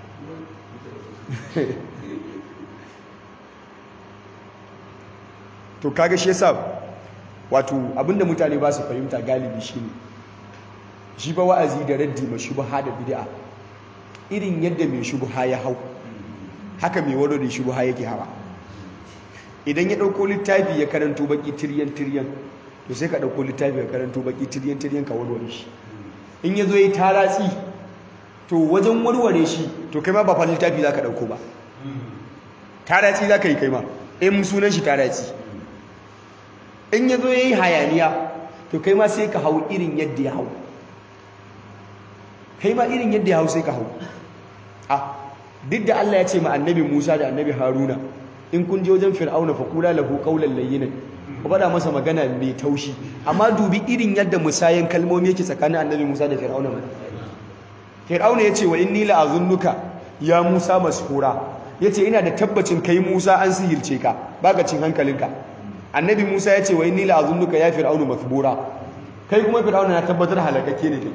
A: to kaga shi yasa wato abinda mutane ba su fahimta galibi shine shi ba wa'azi da raddi ma shubha da bid'a irin yadda mai shubha ya hau haka mai wado da shubha yake hawa idan ya dauko littafi ya karanto baki tiryan tiryan to sai ka ɗauko littafi ka karanto baki tiryan tiryan ka warware shi in ya zo ya taratsi to wajen warware shi to kai ma ba fa littafi za ka ɗauko ba taratsi za ka yi kai ma in sunan shi taratsi in ya zo ya yi hayaniya to kai ma sai ka hau irin yadda ya hau kai ma irin yadda ya hau sai ka hau a duk da Allah ya ce ma annabi Musa da annabi Haruna in kun je wajen Fir'auna fa kula lahu qawlan layyinan ku faɗa masa magana mai taushi amma dubi irin yadda musayen kalmomi yake tsakanin annabi Musa da Fir'auna mana Fir'auna ya ce wa inni la'azunnuka ya Musa mashura yace ina da tabbacin kai Musa an sihirce ka baka cin hankalinka annabi Musa yace wa inni la azunnuka ya fir'aunu mathbura kai kuma fir'auna na tabbatar halakake ne kai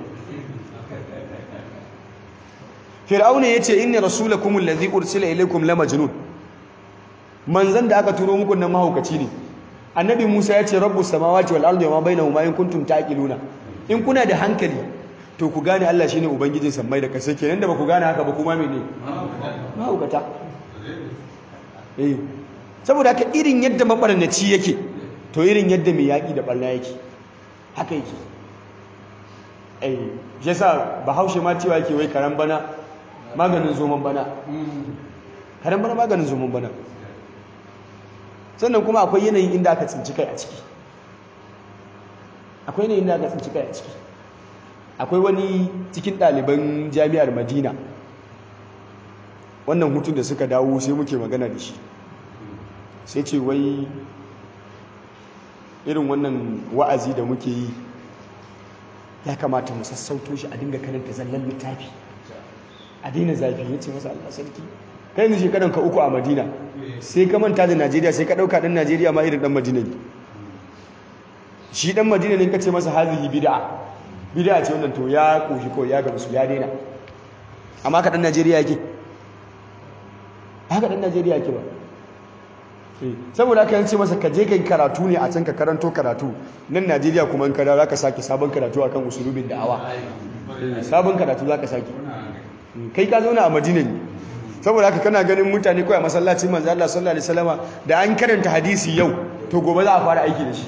A: fir'auna yace inni rasulakum allazi ursila ilaykum la majnun manzan da aka turo muku nan mahaukaci ne annabi Musa yace rabbus samawati wal ardi wa ma bainahuma in kuntum taqiluna in kuna da hankali to ku gane Allah shine ubangijin sammai da kasai kenan da ba ku gane haka ba kuma mene mahaukata eh saboda haka irin yadda mabarnaci yake to irin yadda mai yaƙi da barna yake haka yake eh yasa bahaushe ma cewa yake wai karan bana maganin zoman bana karan bana maganin zoman bana sannan kuma akwai yanayin inda aka tsinci kai a ciki akwai yanayin inda aka tsinci kai a ciki akwai wani cikin ɗaliban jami'ar madina wannan hutun da suka dawo sai muke magana da shi sai ce wai irin wannan wa'azi da muke yi ya kamata mu sassauto shi a dinga karanta zallan littafi a daina zafi ya ce masa Allah sarki kai yanzu shekaran ka uku a madina sai ka manta da najeriya sai ka ɗauka ɗan najeriya ma irin ɗan madina ne shi ɗan madina ne ka ce masa hazihi bid'a bid'a ce wannan to ya koshi ko ya gamsu ya daina amma ka ɗan najeriya yake haka ɗan najeriya yake ba saboda aka yance masa ka je kai karatu ne a can ka karanto karatu nan najeriya kuma in kada za ka sake sabon karatu akan usulubin da'awa sabon karatu za ka sake kai ka zauna a madina ne saboda haka kana ganin mutane kawai a masallacin manzo Allah sallallahu alaihi wasallama da an karanta hadisi yau to gobe za a fara aiki da shi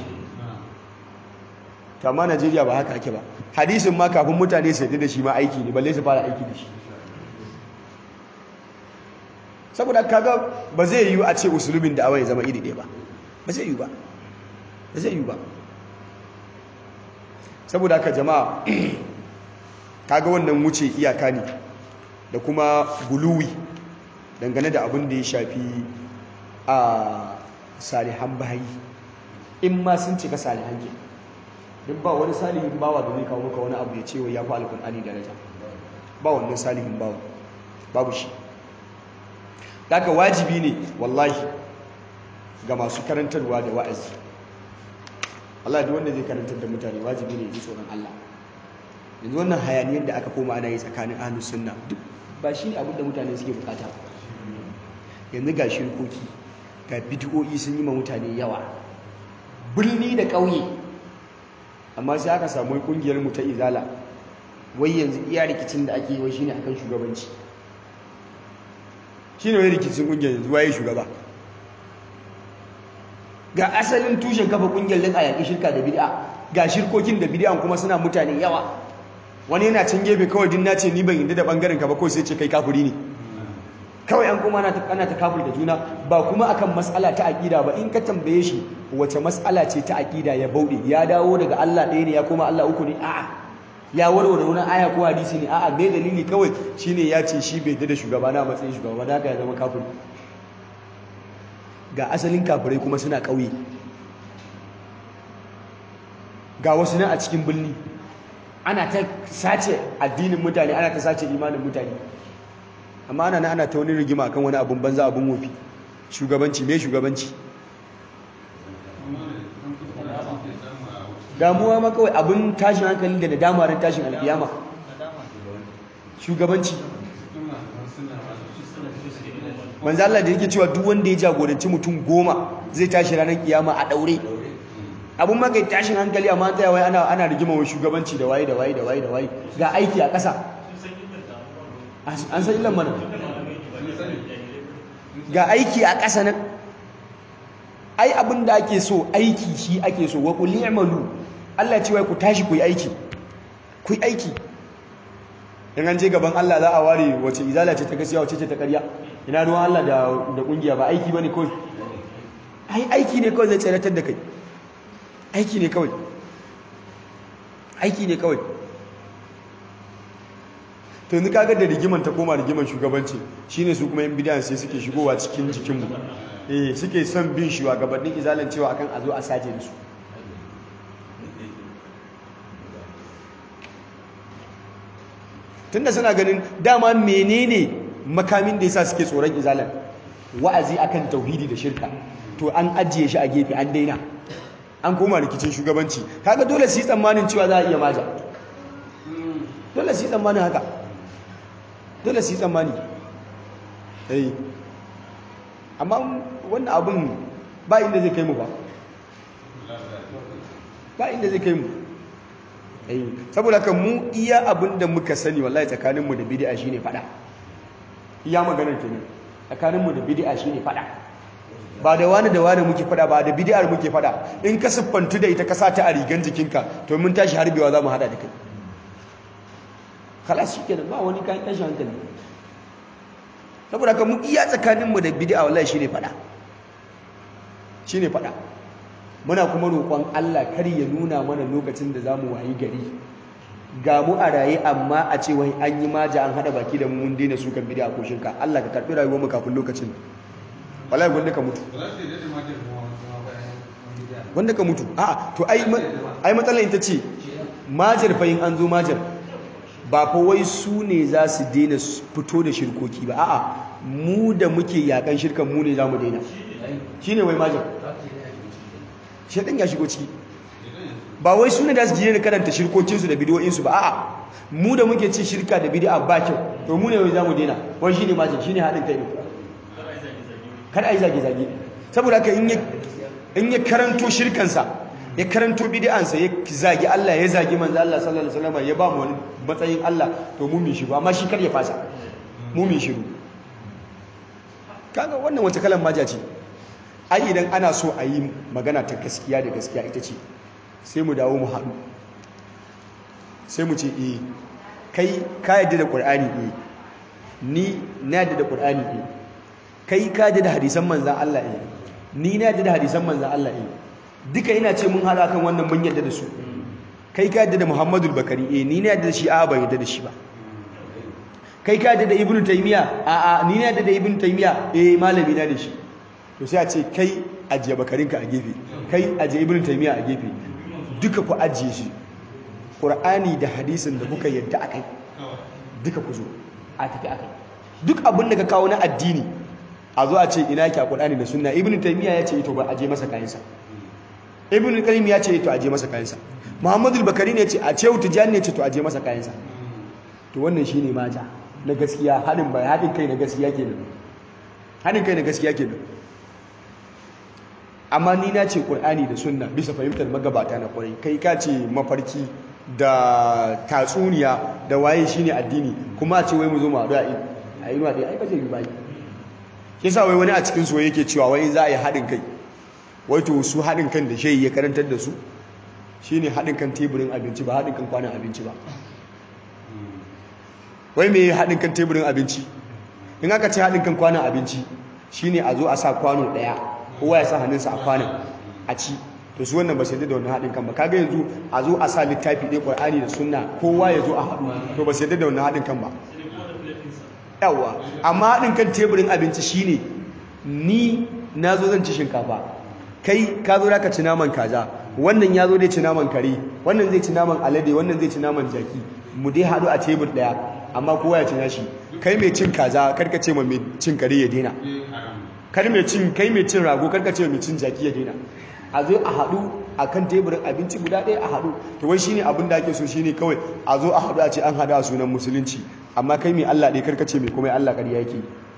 A: to amma Najeriya ba haka ake ba hadisin ma kafin mutane su yi da shi ma aiki ne balle su fara aiki da shi saboda kaga ba zai yiwu a ce usulubin da ya zama iri ɗaya ba ba zai yiwu ba ba zai yiwu ba saboda haka jama'a kaga wannan wuce iyaka ne da kuma guluwi dangane da abin da ya shafi a salihan bayi in ma sun cika salihan ke duk ba wani salihin bawa da zai kawo maka wani abu ya ce wa ya fi alkur'ani daraja ba wannan salihin bawa babu shi daga wajibi ne wallahi ga masu karantarwa da wa'azi Allah duk wanda zai karantar da mutane wajibi ne ji tsoron Allah yanzu wannan hayaniyar da aka koma ana yi tsakanin ahlus sunna duk ba shi ne abin da mutane suke bukata yanzu ga shirkoki ga bid'o'i sun yi ma mutane yawa birni da ƙauye amma sai aka samu kungiyar mu ta izala wai yanzu iya rikicin da ake yi wai shine akan shugabanci shine wai rikicin kungiyar yanzu waye shugaba ga asalin tushen kafa kungiyar din a yaƙi shirka da bid'a ga shirkokin da bid'an kuma suna mutane yawa wani yana can gefe kawai din nace ni ban yadda da bangaren ka ba kawai sai ce kai kafiri ne kawai an kuma ana ta kafir da juna ba kuma akan matsala ta aƙida ba in ka tambaye shi wace matsala ce ta aƙida ya bauɗe ya dawo daga Allah ɗaya ne ya koma Allah uku ne a'a ya warware wani aya ko hadisi ne a'a me dalili kawai shine ya ce shi bai da shugaba na matsayin shugaba da haka ya zama kafiri ga asalin kafirai kuma suna ƙauye ga wasu nan a cikin birni ana ta sace addinin mutane ana ta sace imanin mutane amma ana na ana ta wani rigima kan wani abun banza abun wofi shugabanci me shugabanci damuwa ma kawai abun tashin hankali da nadamarin tashin alkiyama shugabanci manzo Allah da yake cewa duk wanda ya jagoranci mutum goma zai tashi ranar kiyama a daure abun ma kai tashin hankali amma ta wai ana ana rigima wa shugabanci da waye da waye da waye da waye ga aiki a ƙasa an san illan mana ga aiki a ƙasa nan ai abin da ake so aiki shi ake so wa qul i'malu Allah ce wai ku tashi ku yi aiki ku yi aiki in an je gaban Allah za a ware wace izala ce ta gaskiya wace ce ta ƙarya ina ruwan Allah da da kungiya ba aiki bane kawai ai aiki ne kawai zai tsaratar da kai aiki ne kawai aiki ne kawai to yanzu kaga da rigiman ta koma rigiman shugabanci shine su kuma yan bidiyan sai suke shigowa cikin jikinmu eh suke son bin shugabannin izalan cewa akan a zo a saje da su tunda suna ganin dama menene makamin da yasa suke tsoron izalan wa'azi akan tauhidi da shirka to an ajiye shi a gefe an daina an koma rikicin shugabanci kaga dole su yi tsammanin cewa za a iya maja dole su yi tsammanin haka dole su yi tsammani eh amma wannan abin ba inda zai kai mu ba ba inda zai kai mu eh saboda kan mu iya abin da muka sani wallahi tsakaninmu da bid'a shine fada iya maganar kenan tsakaninmu da bid'a shine fada ba da wani da wani muke fada ba da bid'ar muke fada in ka siffantu da ita ka sa ta a rigan jikinka to mun tashi harbewa za mu hada da kai kalas shikenan ba wani kayan tashi hankali saboda kan mu iya tsakaninmu da bid'a wallahi shine fada shine fada muna kuma roƙon Allah kar ya nuna mana lokacin da zamu wayi gari ga mu a raye amma a ce wai an yi maja an hada baki da mu mun daina su kan bid'a ko shirka Allah ka karbi rayuwar mu kafin lokacin wallahi wanda ka mutu wanda ka mutu a'a to ai ai matsalar ita ce majar fa in an zo majar ba fa wai su ne za su daina fito da shirkoki ba a'a mu da muke yakan shirkan mu ne za mu daina shine wai majar shaidan ya shigo ciki ba wai su ne da su daina karanta shirkokinsu da bidiyoyinsu ba a'a mu da muke ci shirka da bidi'a ba kyau to mu ne wai za mu daina wai shine majar shine haɗin kai ne kada a yi zage-zage saboda haka in ya karanto shirkansa ya karanto bid'ansa ya zagi Allah ya zagi manzo Allah sallallahu alaihi wasallam ya ba mu wani matsayin Allah to mu min shiru amma shi kar ya fasa mu min shiru kaga wannan wata kalan maja ce ai idan ana so a yi magana ta gaskiya da gaskiya ita ce sai mu dawo mu haɗu sai mu ce eh kai ka yadda da Qur'ani eh ni na yadda da Qur'ani eh kai ka yadda da hadisan manzan Allah eh ni na yadda da hadisan manzan Allah eh duka ina ce mun hada kan wannan mun yadda da su kai ka yadda da Muhammadul Bakari eh ni na yadda da shi a ban yadda da shi ba kai ka yadda da Ibn Taymiya a a ni na yadda da Ibn Taymiya eh malami na da shi to sai a ce kai ajiye bakarinka a gefe kai ajiye Ibn Taymiya a gefe duka ku ajiye shi Qur'ani da hadisin da kuka yadda akai duka ku zo a tafi akai duk abin da ka kawo na addini a zo a ce ina ki a Qur'ani da Sunna Ibn Taymiyyah ya ce to ba a je masa kayansa Ibn Qayyim ya ce to a je masa kayansa Muhammadu Bakari ne ce a ce Tijani ne ce to a je masa kayansa to wannan shine maja na gaskiya hadin bai hadin kai na gaskiya kenan hadin kai na gaskiya kenan amma ni na ce Qur'ani da Sunna bisa fahimtar magabata na kwarai kai ka ce mafarki da tatsuniya da waye shine addini kuma a ce wai mu zo mu haɗu a inuwa ɗaya ai ba zai yi ba shi sa wai wani a cikin su yake cewa wai za a yi haɗin kai wai to su haɗin kan da shehi ya karantar da su shine haɗin kan teburin abinci ba haɗin kan kwanan abinci ba wai me haɗin kan teburin abinci in aka ce haɗin kan kwanan abinci shine a zo a sa kwano ɗaya kowa ya sa hannunsa a kwanan a ci to su wannan ba sai da wannan haɗin kan ba kaga yanzu a zo a sa littafi ɗaya ƙur'ani da sunna kowa ya zo a haɗu to ba sai da wannan haɗin kan ba yawa amma haɗin kan teburin abinci shine ni na zo zan ci shinkafa kai ka zo ka ci naman kaza wannan ya zo dai ci naman kare wannan zai ci naman alade wannan zai ci naman jaki mu dai haɗu a tebur ɗaya amma kowa ya ci nashi kai mai cin kaza karka ce ma mai cin kare ya daina kar mai cin kai mai cin rago karka ce mai cin jaki ya daina a zo a haɗu a kan teburin abinci guda ɗaya a haɗu to wai shine abin da ake so shine kawai a zo a haɗu a ce an haɗu a sunan musulunci amma kai mai Allah ɗaya karka ce mai kuma Allah ƙarya yake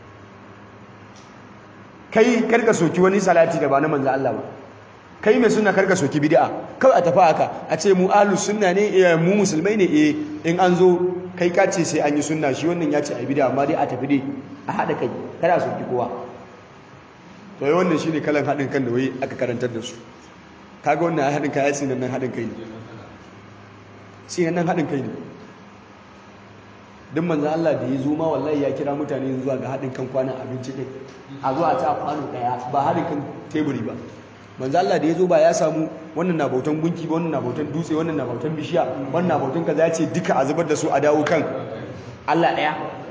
A: kai karka soki wani salati da ba na manzo Allah ba kai mai sunna karka soki bid'a kawai a tafi haka a ce mu ahlus sunna ne mu musulmai ne eh in an zo kai ka ce sai an yi sunna shi wannan ya ce a bid'a amma dai a tafi dai a haɗa kai kada a soki kowa to wannan shine kalan haɗin kan da wai aka karantar da su kaga wannan haɗin kai sai nan haɗin kai ne sai nan haɗin kai ne duk manzan Allah da ya zo ma wallahi ya kira mutane zuwa ga haɗin kan kwanan abinci ɗin a zuwa ta kwano ɗaya ba haɗin kan teburi ba manzan Allah da ya zo ba ya samu wannan na bautan gunki ba wannan na bautan dutse wannan na bautan bishiya wannan na bautan kaza ya ce duka a zubar da su a dawo kan Allah ɗaya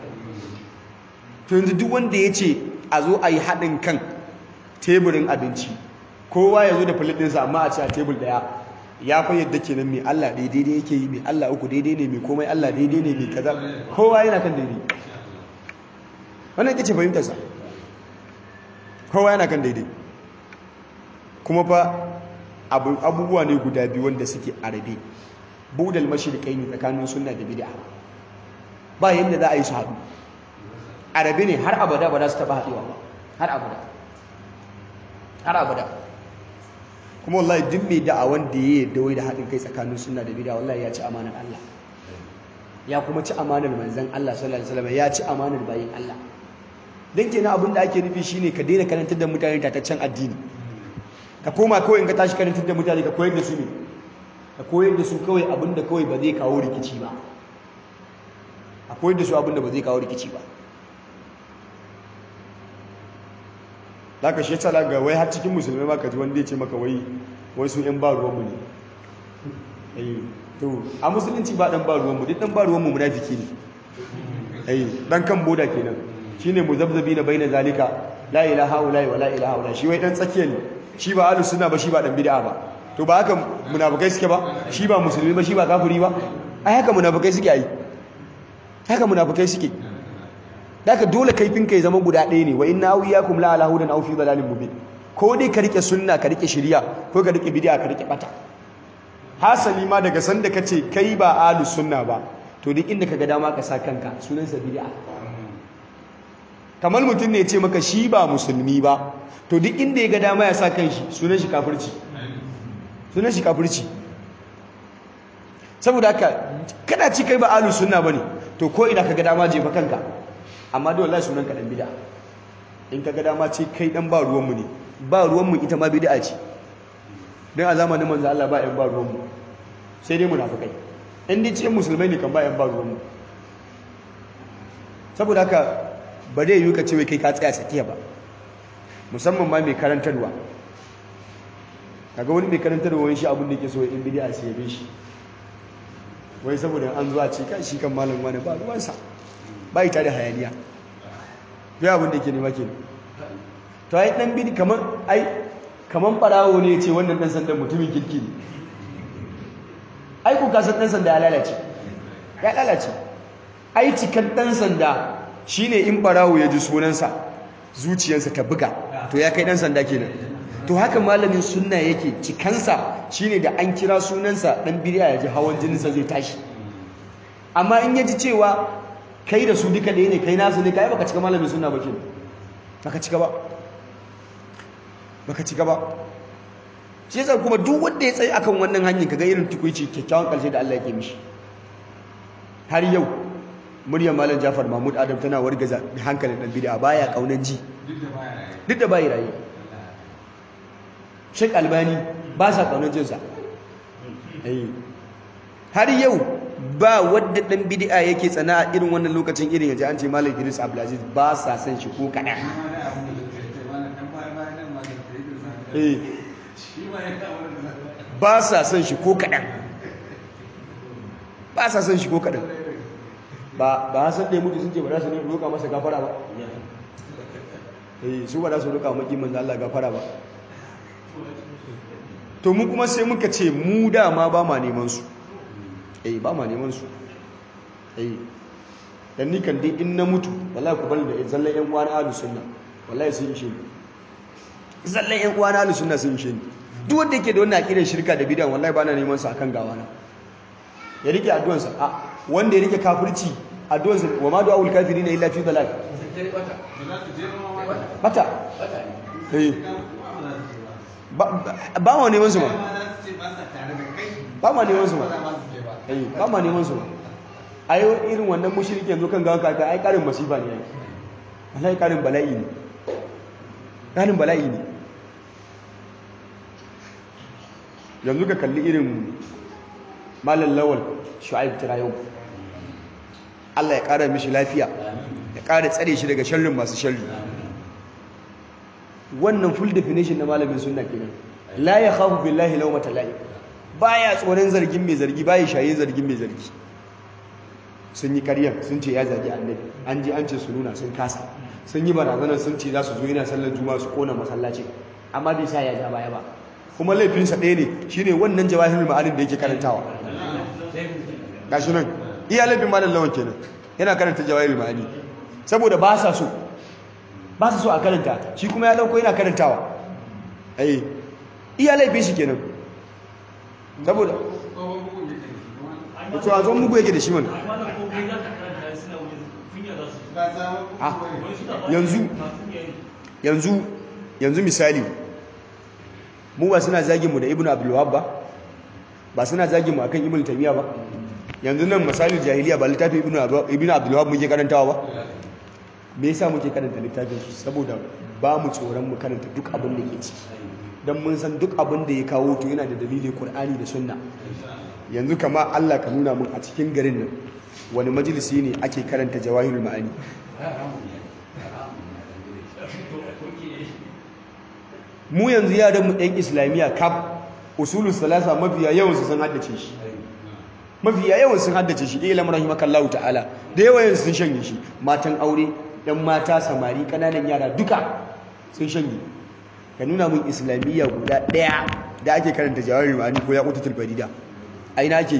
A: to yanzu duk wanda ya ce a zo a yi haɗin kan teburin abinci kowa ya zo da filit ɗinsa amma a ce a tebur ɗaya ya fa yadda kenan mai Allah daidai da yake yi mai Allah uku daidai ne mai komai Allah daidai ne mai kaza kowa yana kan daidai wannan ita ce fahimtarsa kowa yana kan daidai kuma fa abubuwa ne guda biyu wanda suke arabe budal mashirikai ne tsakanin sunna da bid'a ba yadda za a yi su haɗu arabe ne har abada ba za su taɓa haɗewa ba har abada har abada kuma wallahi duk mai da'a wanda ya yi dawai da haɗin kai tsakanin sunna da bid'a wallahi ya ci amanar Allah ya kuma ci amanar manzan Allah sallallahu alaihi wasallam ya ci amanar bayin Allah dan kenan abin da ake nufi shine ka daina karantar da mutane tataccen addini ka koma kawai in ka tashi karantar da mutane ka koyar da su ne ka koyar da su kawai abin da kawai ba zai kawo rikici ba a koyar da su abin da ba zai kawo rikici ba zaka shi tsala ga wai har cikin musulmai ma ka ji wanda ya ce maka wai wai su yan ba ruwanmu ne eh to a musulunci ba dan ba ruwanmu duk dan ba ruwanmu munafiki ne eh dan kan boda kenan shine muzabzabi na baina zalika la ilaha illa wa la ilaha illa shi wai dan tsakiya ne shi ba ahlus sunna ba shi ba dan bid'a ba to ba haka munafikai suke ba shi ba musulmi ba shi ba kafiri ba ai haka munafikai suke ai haka munafikai suke daga dole kaifin kai zama guda ɗaya ne wa inna awiyakum la ala hudan aw fi dalalin mubin ko dai ka rike sunna ka rike shari'a ko ka rike bid'a ka rike bata hasali ma daga sanda kace kai ba ahlus sunna ba to duk inda kaga dama ka sa kanka sunan sa bid'a kamar mutum ne ya ce maka shi ba musulmi ba to duk inda ya ga dama ya sa kanshi sunan shi kafirci sunan shi kafirci saboda haka kada ci kai ba ahlus sunna bane to ko ina kaga dama jefa kanka amma dole wallahi sunan ka dan bid'a in kaga dama ce kai dan ba ruwan mu ne ba ruwan mu ita ma bid'a ce dan a zamanin manzo Allah ba yan ba ruwan mu sai dai munafikai in dai ce musulmai ne kan ba yan ba ruwan mu saboda haka ba dai yi ka ce wai kai ka tsaya tsakiya ba musamman ma mai karantarwa kaga wani mai karantarwa wani shi abin da yake so in bid'a sai ya bi shi wai saboda an zuwa ce kan shi kan malam wani ba ruwansa ba ita da hayaniya bai abin da ke nema ke to ai dan bidi kaman ai kaman barawo ne ce wannan dan sandan mutumin kirki ne ai ku kasan dan sanda ya lalace ya lalace ai cikan dan sanda shine in barawo ya ji sunansa zuciyarsa ta buga to ya kai dan sanda kenan to haka malamin sunna yake cikansa shine da an kira sunansa dan bid'a ya ji hawan jininsa zai tashi amma in yaji cewa kai da su duka ɗaya ne kai nasu ne kai baka cika malamin sunna ba kenan baka cika ba baka cika ba shi yasa kuma duk wanda ya tsaye akan wannan hanyar kaga irin tukuici kyakkyawan karshe da Allah yake mishi har yau muryar malam Jafar Mahmud Adam tana wargaza hankalin dan bid'a baya kaunan ji duk da bai rayi Sheikh Albani ba sa kaunan jinsa har yau ba wadda dan bid'a yake tsana a irin wannan lokacin irin yaji an ce malam Idris Abdulaziz ba sa san shi ko kadan eh ba sa son shi ko kaɗan ba sa son shi ko kaɗan ba ba san ɗaya mutu sun ce ba za su ne roƙa masa gafara ba eh su ba za su roƙa maki manzo Allah gafara ba to mu kuma sai muka ce mu dama ba ma neman su eh ba ma neman su eh dan ni kan dai in na mutu wallahi ku bari da zallan yan uwa na ahlus sunna wallahi sun ishe ni zallan yan uwa na ahlus sunna sun ishe ni duk wanda yake da wannan aqidar shirka da bid'a wallahi bana neman sa akan gawana ya rike addu'an sa a wanda ya rike kafirci addu'an sa wa ma du'aul kafirina illa fi dalal bata eh ba ba ma neman su ma ba ma neman su ma eh ba ma neman su ma ayo irin wannan mushriki yanzu kan gawan kaka ai karin masifa ne yake wallahi karin bala'i ne karin bala'i ne yanzu ka kalli irin malam lawal shu'aib tirayo Allah ya ƙara mishi lafiya ya ƙara tsare shi daga sharrin masu sharri wannan full definition na malamin sunna kenan la ya khafu billahi lawmata la'i baya tsoron zargin mai zargi baya shaye zargin mai zargi sun yi ƙarya sun ce ya zagi annabi an ji an ce su nuna sun kasa sun yi barazanar sun ce za su zo yana sallar juma'a su kona masallaci amma bai sa ya ja baya ba kuma laifinsa ɗaya ne shi ne wannan jawahirul ma'anin da yake karantawa ga shi nan iya laifin malam lawan kenan yana karanta jawahirul ma'ani saboda ba sa so ba su so a karanta shi kuma ya dauko yana karantawa eh iya laifin shi kenan saboda
B: tsohon bugun yake da shi kuma
A: to a zo mugu yake da shi mana
B: ba sabon
A: Ah,
B: bugun bane.
A: yanzu yanzu yanzu misali mu ba suna zagin mu da ibnu abdul wahhab ba ba suna zagin mu akan ibnu taymiya ba yanzu nan misalin jahiliya ba littafin ibnu Ab- ibnu abdul wahhab muke karantawa ba me yasa muke karanta littafin shi saboda ba mu tsoron mu karanta duk abin da ke ciki dan mun san duk abin da ya kawo to yana da dalilin qur'ani da sunna yanzu kama Allah ka nuna mun a cikin garin nan wani majalisi ne ake karanta jawahirul ma'ani mu yanzu yaran mu ɗan islamiyya kaf usulul salasa mafiya yawan su sun haddace shi mafiya yawan sun haddace shi ilam rahimakallahu ta'ala da yawan sun shanye shi matan aure ɗan mata samari ƙananan yara duka sun shanye ka nuna mun islamiyya guda ɗaya da ake karanta jawahirul ma'ani ko ya kututul farida a ina ake yi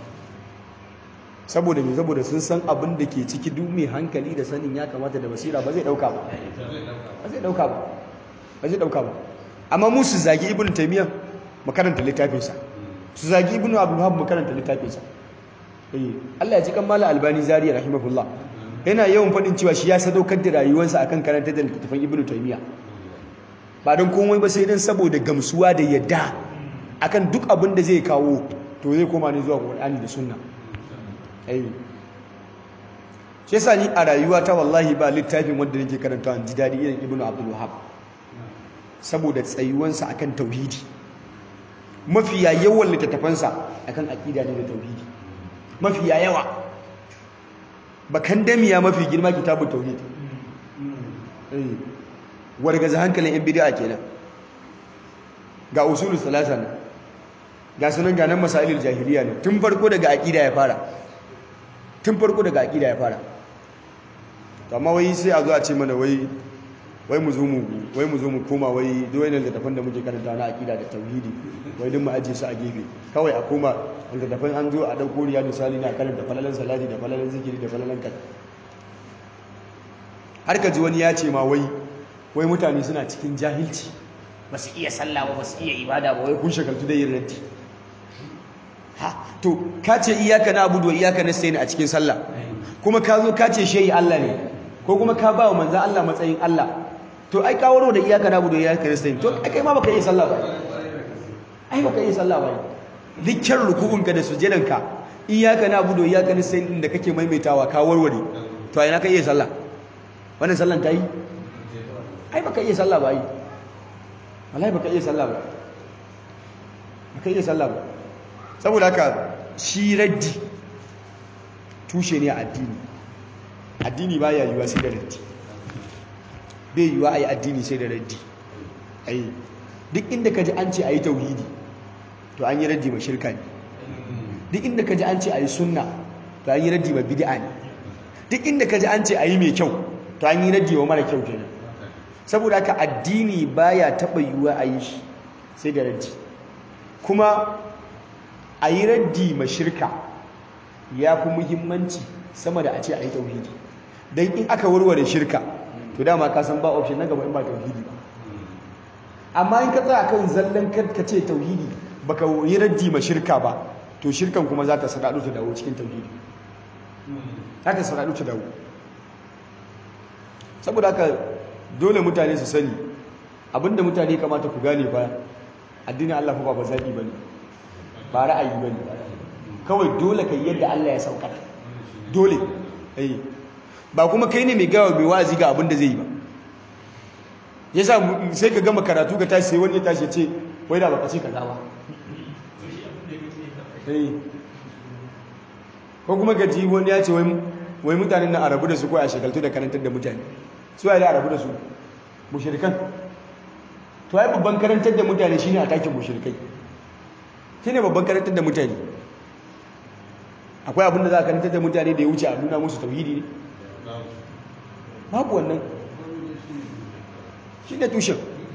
A: saboda me saboda sun san abin da ke ciki duk mai hankali da sanin ya kamata da basira ba zai dauka ba ba zai dauka ba ba zai dauka ba amma mu su zagi ibnu taymiya mu karanta littafinsa su zagi ibnu abdul wahhab mu karanta littafinsa eh Allah ya ji kan mala albani zariya rahimahullah yana yawan fadin cewa shi ya sadaukar da rayuwarsa akan karanta da littafin ibnu taymiya ba don komai ba sai dan saboda gamsuwa da yadda akan duk abin da zai kawo to zai koma ne zuwa Qur'ani da sunna ai shi yasa ni a rayuwa ta wallahi ba littafin wanda nake karantawa ji dadi irin ibnu abdul wahhab saboda tsayuwansa akan tauhidi mafiya yawan littattafansa akan aqida ne da tauhidi mafiya yawa bakan damiya mafi girma kitabun tauhid eh wargaza hankalin yan bid'a kenan ga usulul salasa ne ga sunan ga nan masailul jahiliya ne tun farko daga aqida ya fara tun farko daga aqida ya fara to amma wai sai a zo a ce mana wai wai mu zo mu wai mu zo mu koma wai duk wannan littafin da muke karanta na aqida da tauhidi wai duk mu aje su a gefe kawai a koma littafin an zo a dauko riya misali na karanta falalan salati da falalan zikiri da falalan kan har ka ji wani ya ce ma wai wai mutane suna cikin jahilci ba su iya sallah ba ba su iya ibada ba wai kun shagaltu da yin raddi ha to ka ce iyaka na abudu wa iyaka na sayi a cikin sallah kuma ka zo ka ce shehi Allah ne ko kuma ka ba wa manzan Allah matsayin Allah to ai ka waro da iyaka na abudu wa iyaka na sayi to ai kai ma baka iya sallah ba ai baka iya sallah ba dukkan ruku'unka da sujudanka iyaka na abudu wa iyaka na sayi din da kake maimaitawa ka warware to ai na ka iya sallah wannan sallan ta yi ai baka iya sallah ba yi wallahi baka iya sallah ba baka iya sallah ba saboda haka shi raddi tushe ne a addini addini ba ya yiwa sai da raddi bai yiwa a yi addini sai da raddi ai duk inda ka ji an ce a yi tauhidi to an yi raddi ma shirka ne duk inda ka ji an ce a yi sunna to an yi raddi ma bid'a ne duk inda ka ji an ce a yi mai kyau to an yi raddi wa mara kyau kenan saboda haka addini baya taɓa yiwuwa a yi shi sai da raddi kuma a yi raddi ma shirka ya fi muhimmanci sama da a ce a yi tauhidi don in aka warware shirka to dama ka san ba option na gaba in ba tauhidi ba amma in ka tsaya kan zallan ka ce tauhidi baka yi raddi ma shirka ba to shirkan kuma za ta sadadu ta dawo cikin tauhidi za ta sadadu ta dawo saboda haka dole mutane su sani abinda mutane kamata ku gane ba addinin Allah fa ba zaɓi ba ne ba ra'ayi ba ne kawai dole ka yi yadda Allah ya saukar dole eh ba kuma kai ne mai gawa mai wa'azi ga abin da zai yi ba yasa sai ka gama karatu ka tashi sai wani ya tashi ce wai da baka ce kaza ba eh ko kuma ka ji wani ya ce wai mutanen nan arabu da su ko a shekaltu da karantar da mutane su ya da arabu da su mushrikan to ai babban karantar da mutane shine a takin mushrikai shine babban karantar da mutane akwai abin da za a karantar da mutane da ya wuce a nuna musu tauhidi ne babu wannan shi ne tushen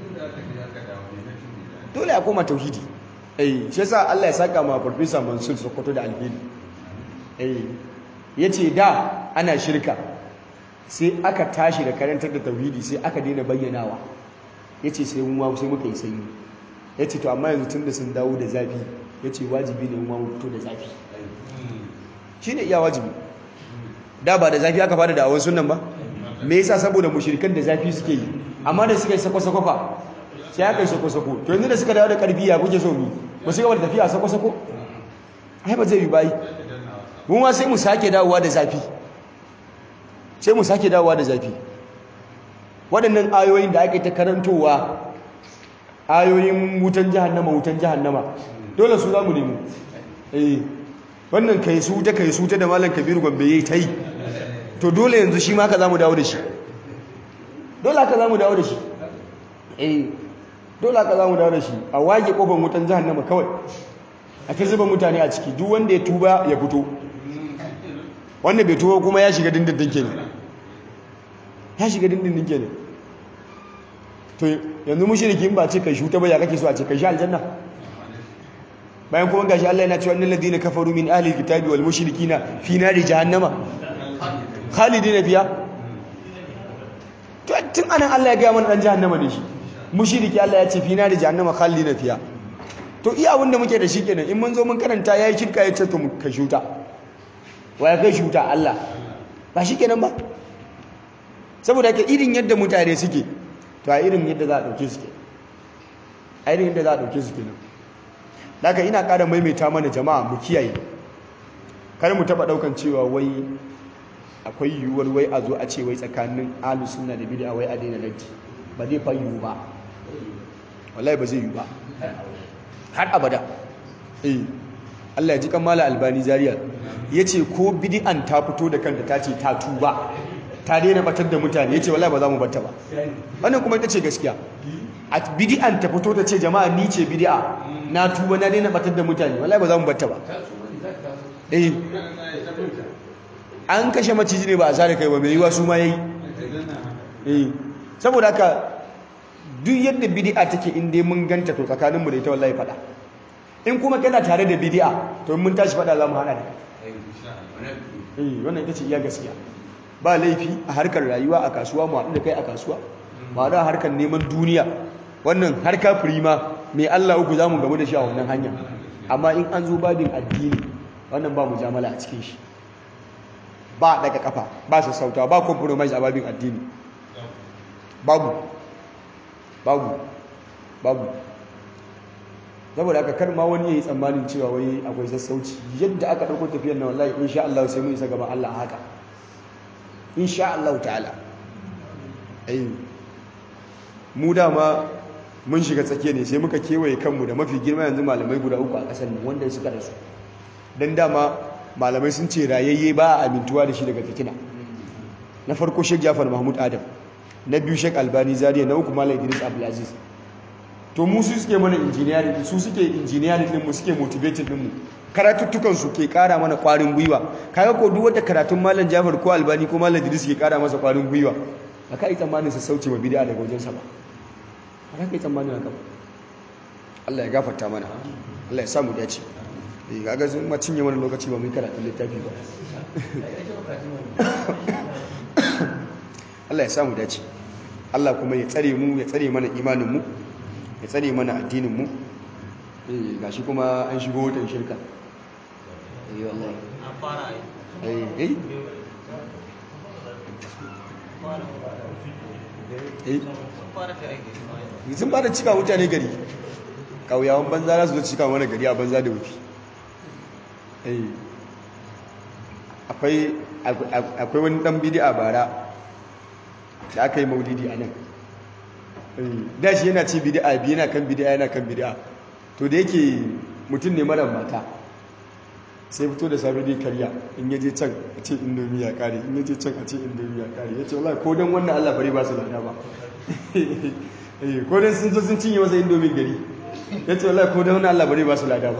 A: dole a koma tauhidi eh shi yasa Allah ya saka ma farfesa Mansur Sokoto da alheri eh yace da ana shirka sai aka tashi da karantar da tauhidi sai aka daina bayyanawa yace sai mun ma sai muka yi sanyi yace to amma yanzu tunda sun dawo da zafi yace wajibi ne mu fito da zafi shine iya wajibi da ba da zafi aka fara da awon sunan ba me yasa saboda mushrikan da zafi suke yi amma da suka yi sako-sako fa sai aka yi sako-sako to yanzu da suka dawo da karfi ya kuke so mu ba su gaba da tafiya sako-sako ai ba zai yi bayi mun ma sai mu sake dawowa da zafi sai mu sake dawowa da zafi waɗannan ayoyin da ake ta karantowa ayoyin wutan jahannama wutan jahannama dole su za mu nemo eh wannan kai su ta kai su ta da malam kabiru gombe yayi ta yi to dole yanzu shi ma ka za mu dawo da shi dole haka za mu dawo da shi eh dole haka za mu dawo da shi a wage kofar wutan jahannama kawai a ta zuba mutane a ciki duk wanda ya tuba ya fito wanda bai tuba kuma ya shiga dindindin kenan ya shiga dindindin kenan to yanzu mushrikin ba ce kai shuta ba ya kake so a ce kai shi aljanna bayan kuma gashi Allah yana cewa innal ladina kafaru min ahli alkitabi wal mushrikina fi nari jahannama khalidina fiha to tun anan Allah ya ga mana dan jahannama ne shi mushriki Allah ya ce fi nari jahannama khalidina fiha to iya abin da muke da shi kenan in mun zo mun karanta yayi shirka ya ce to mu kai shuta wa ya kai shuta Allah ba shi kenan ba saboda ke irin yadda mutane suke to a irin yadda za a dauke su ke a irin yadda za a dauke su kenan daga ina ƙara maimaita mana jama'a mu kiyaye kar mu taba daukan cewa wai akwai yiwuwar wai a zo a ce wai tsakanin ahlus sunna da bid'a wai a daina raddi ba zai fa yiwu ba wallahi ba zai yiwu ba har abada eh Allah ya ji kamala albani zaria yace ko bid'an ta fito da kanta ta ce ta tuba ta daina batar da mutane yace wallahi ba za mu batta ba wannan kuma ita ce gaskiya a bid'an ta fito ta ce jama'a ni ce bid'a na tuba na daina batar da mutane wallahi ba za mu batta ba eh an kashe maciji ne ba a sare kai ba mai yiwa su ma yayi eh saboda haka duk yadda bid'a take in dai mun ganta to tsakanin mu da ita wallahi fada in kuma kana tare da bid'a to mun tashi fada za mu hana da eh wannan ita ce iya gaskiya ba laifi a harkar rayuwa a kasuwa mu haɗu da kai a kasuwa mu haɗu a harkar neman duniya wannan harka firima mai Allah uku zamu gamu da shi a wannan hanya amma in an zo babin addini wannan ba mujamala a cikin shi ba daga kafa ba su sauta ba compromise a babin addini babu babu babu saboda aka kar ma wani yayi tsammanin cewa wai akwai sassauci yadda aka dauko tafiyar nan wallahi insha Allah sai mun isa gaban Allah haka insha Allah ta'ala ai mu dama mun shiga tsakiya ne sai muka kewaye kanmu da mafi girma yanzu malamai guda uku a ƙasar nan wanda suka rasu dan dama malamai sun ce rayayye ba a amintuwa da shi daga fitina na farko Sheikh Jafar Mahmud Adam na biyu Sheikh Albani Zaria na uku Malam Idris Abdulaziz to mu su suke mana engineering su suke engineering din mu suke motivating din mu karatuttukan su ke kara mana kwarin gwiwa kaga ko duk wanda karatun Malam Jafar ko Albani ko Malam Idris ke kara masa kwarin gwiwa aka yi tsammanin sa sauce ma bid'a daga wajen sa ba aka yi tsammanin haka ba Allah ya gafarta mana Allah ya samu dace eh kaga sun ma cinye mana lokaci ba mu karatun littafi ba Allah ya samu dace Allah kuma ya tsare mu ya tsare mana imanin mu ya tsare mana addinin mu eh gashi kuma an shigo watan shirka eh wallahi
B: an fara
A: eh eh eh
B: sun fara ta aiki
A: sun fara cika mutane gari kauyawan banza za su zo cika mana gari a banza da wufi eh akwai akwai wani dan bid'a bara da aka yi maulidi a nan da shi yana ce bid'a biyu yana kan bid'a yana kan bid'a to da yake mutum ne mara mata sai fito da safe dai karya in yaje can a ce indomi ya kare in yaje can a ce indomi ya kare ya ce wallahi ko don wannan Allah bare ba su lada ba ko don sun zo sun cinye masa indomin gari ya ce wallahi ko don wannan Allah bare ba su lada ba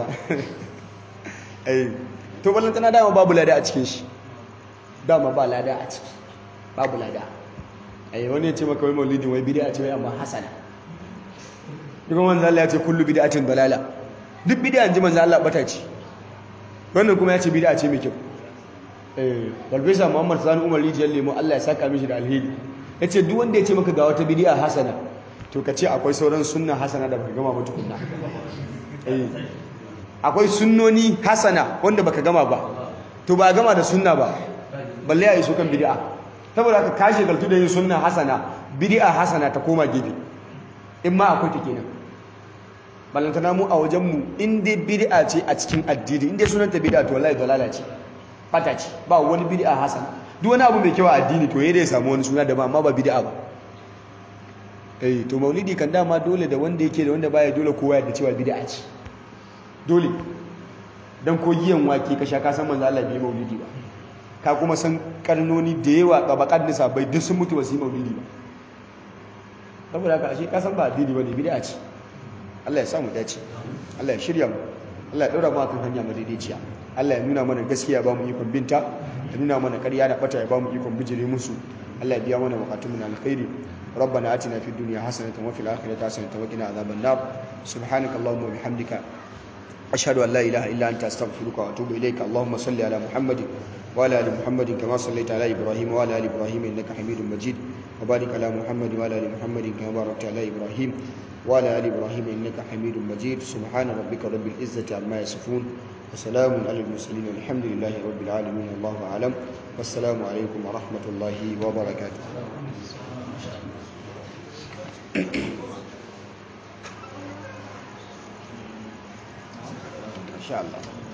A: to ballantana dama babu lada a cikin shi dama ba lada a ciki babu lada ai wani ya ce maka wai maulidin wai bid'a ce wai amma hasana duk manzo Allah ya ce kullu bid'atin dalala duk bid'a ji manzo Allah bata ce wannan kuma ya ce bid'a ce mai kyau eh Farfesa Muhammad Sani Umar Rijiyar Lemo Allah ya saka mishi da alheri yace duk wanda ya ce maka ga wata bid'a hasana to ka ce akwai sauran sunna hasana da baka gama ba tukunna eh akwai sunnoni hasana wanda baka gama ba to ba gama da sunna ba balle ya yi su kan bid'a saboda ka kashe galtu da yin sunna hasana bid'a hasana ta koma gefe in ma akwai ta kenan ballantana mu a wajen mu in dai bid'a ce a cikin addini in dai sunanta bid'a to wallahi dalala ce bata ce ba wani bid'a hasana duk wani abu mai kyau a addini to yayin ya samu wani suna da ba amma ba bid'a ba eh to maulidi kan dama dole da wanda yake da wanda baya dole kowa ya da cewa bid'a ce dole dan ko giyan wake ka sha ka san manzo Allah bai maulidi ba ka kuma san karnoni da yawa tabaqat nisa bai duk sun mutu ba su yi maulidi ba saboda haka ashe ka san ba addini bane bid'a ce Allah ya samu dace Allah ya shirya mu Allah ya daura mu akan hanya madaidaiciya Allah ya nuna mana gaskiya ba mu ikon binta ya nuna mana ƙarya da bata ya ba mu ikon bijire musu Allah ya biya mana bukatun mu na alkhairi ربنا آتنا في الدنيا حسنة وفي الآخرة حسنة وقنا عذاب النار سبحانك اللهم وبحمدك أشهد أن لا إله إلا أنت أستغفرك وأتوب إليك اللهم صل على محمد وعلى آل محمد كما صليت على إبراهيم وعلى آل إبراهيم إنك حميد مجيد وبارك على محمد وعلى آل محمد كما باركت على إبراهيم وعلى آل إبراهيم إنك حميد مجيد سبحان ربك رب العزة عما يصفون وسلام على المرسلين والحمد لله رب العالمين الله أعلم والسلام عليكم ورحمة الله وبركاته إن شاء الله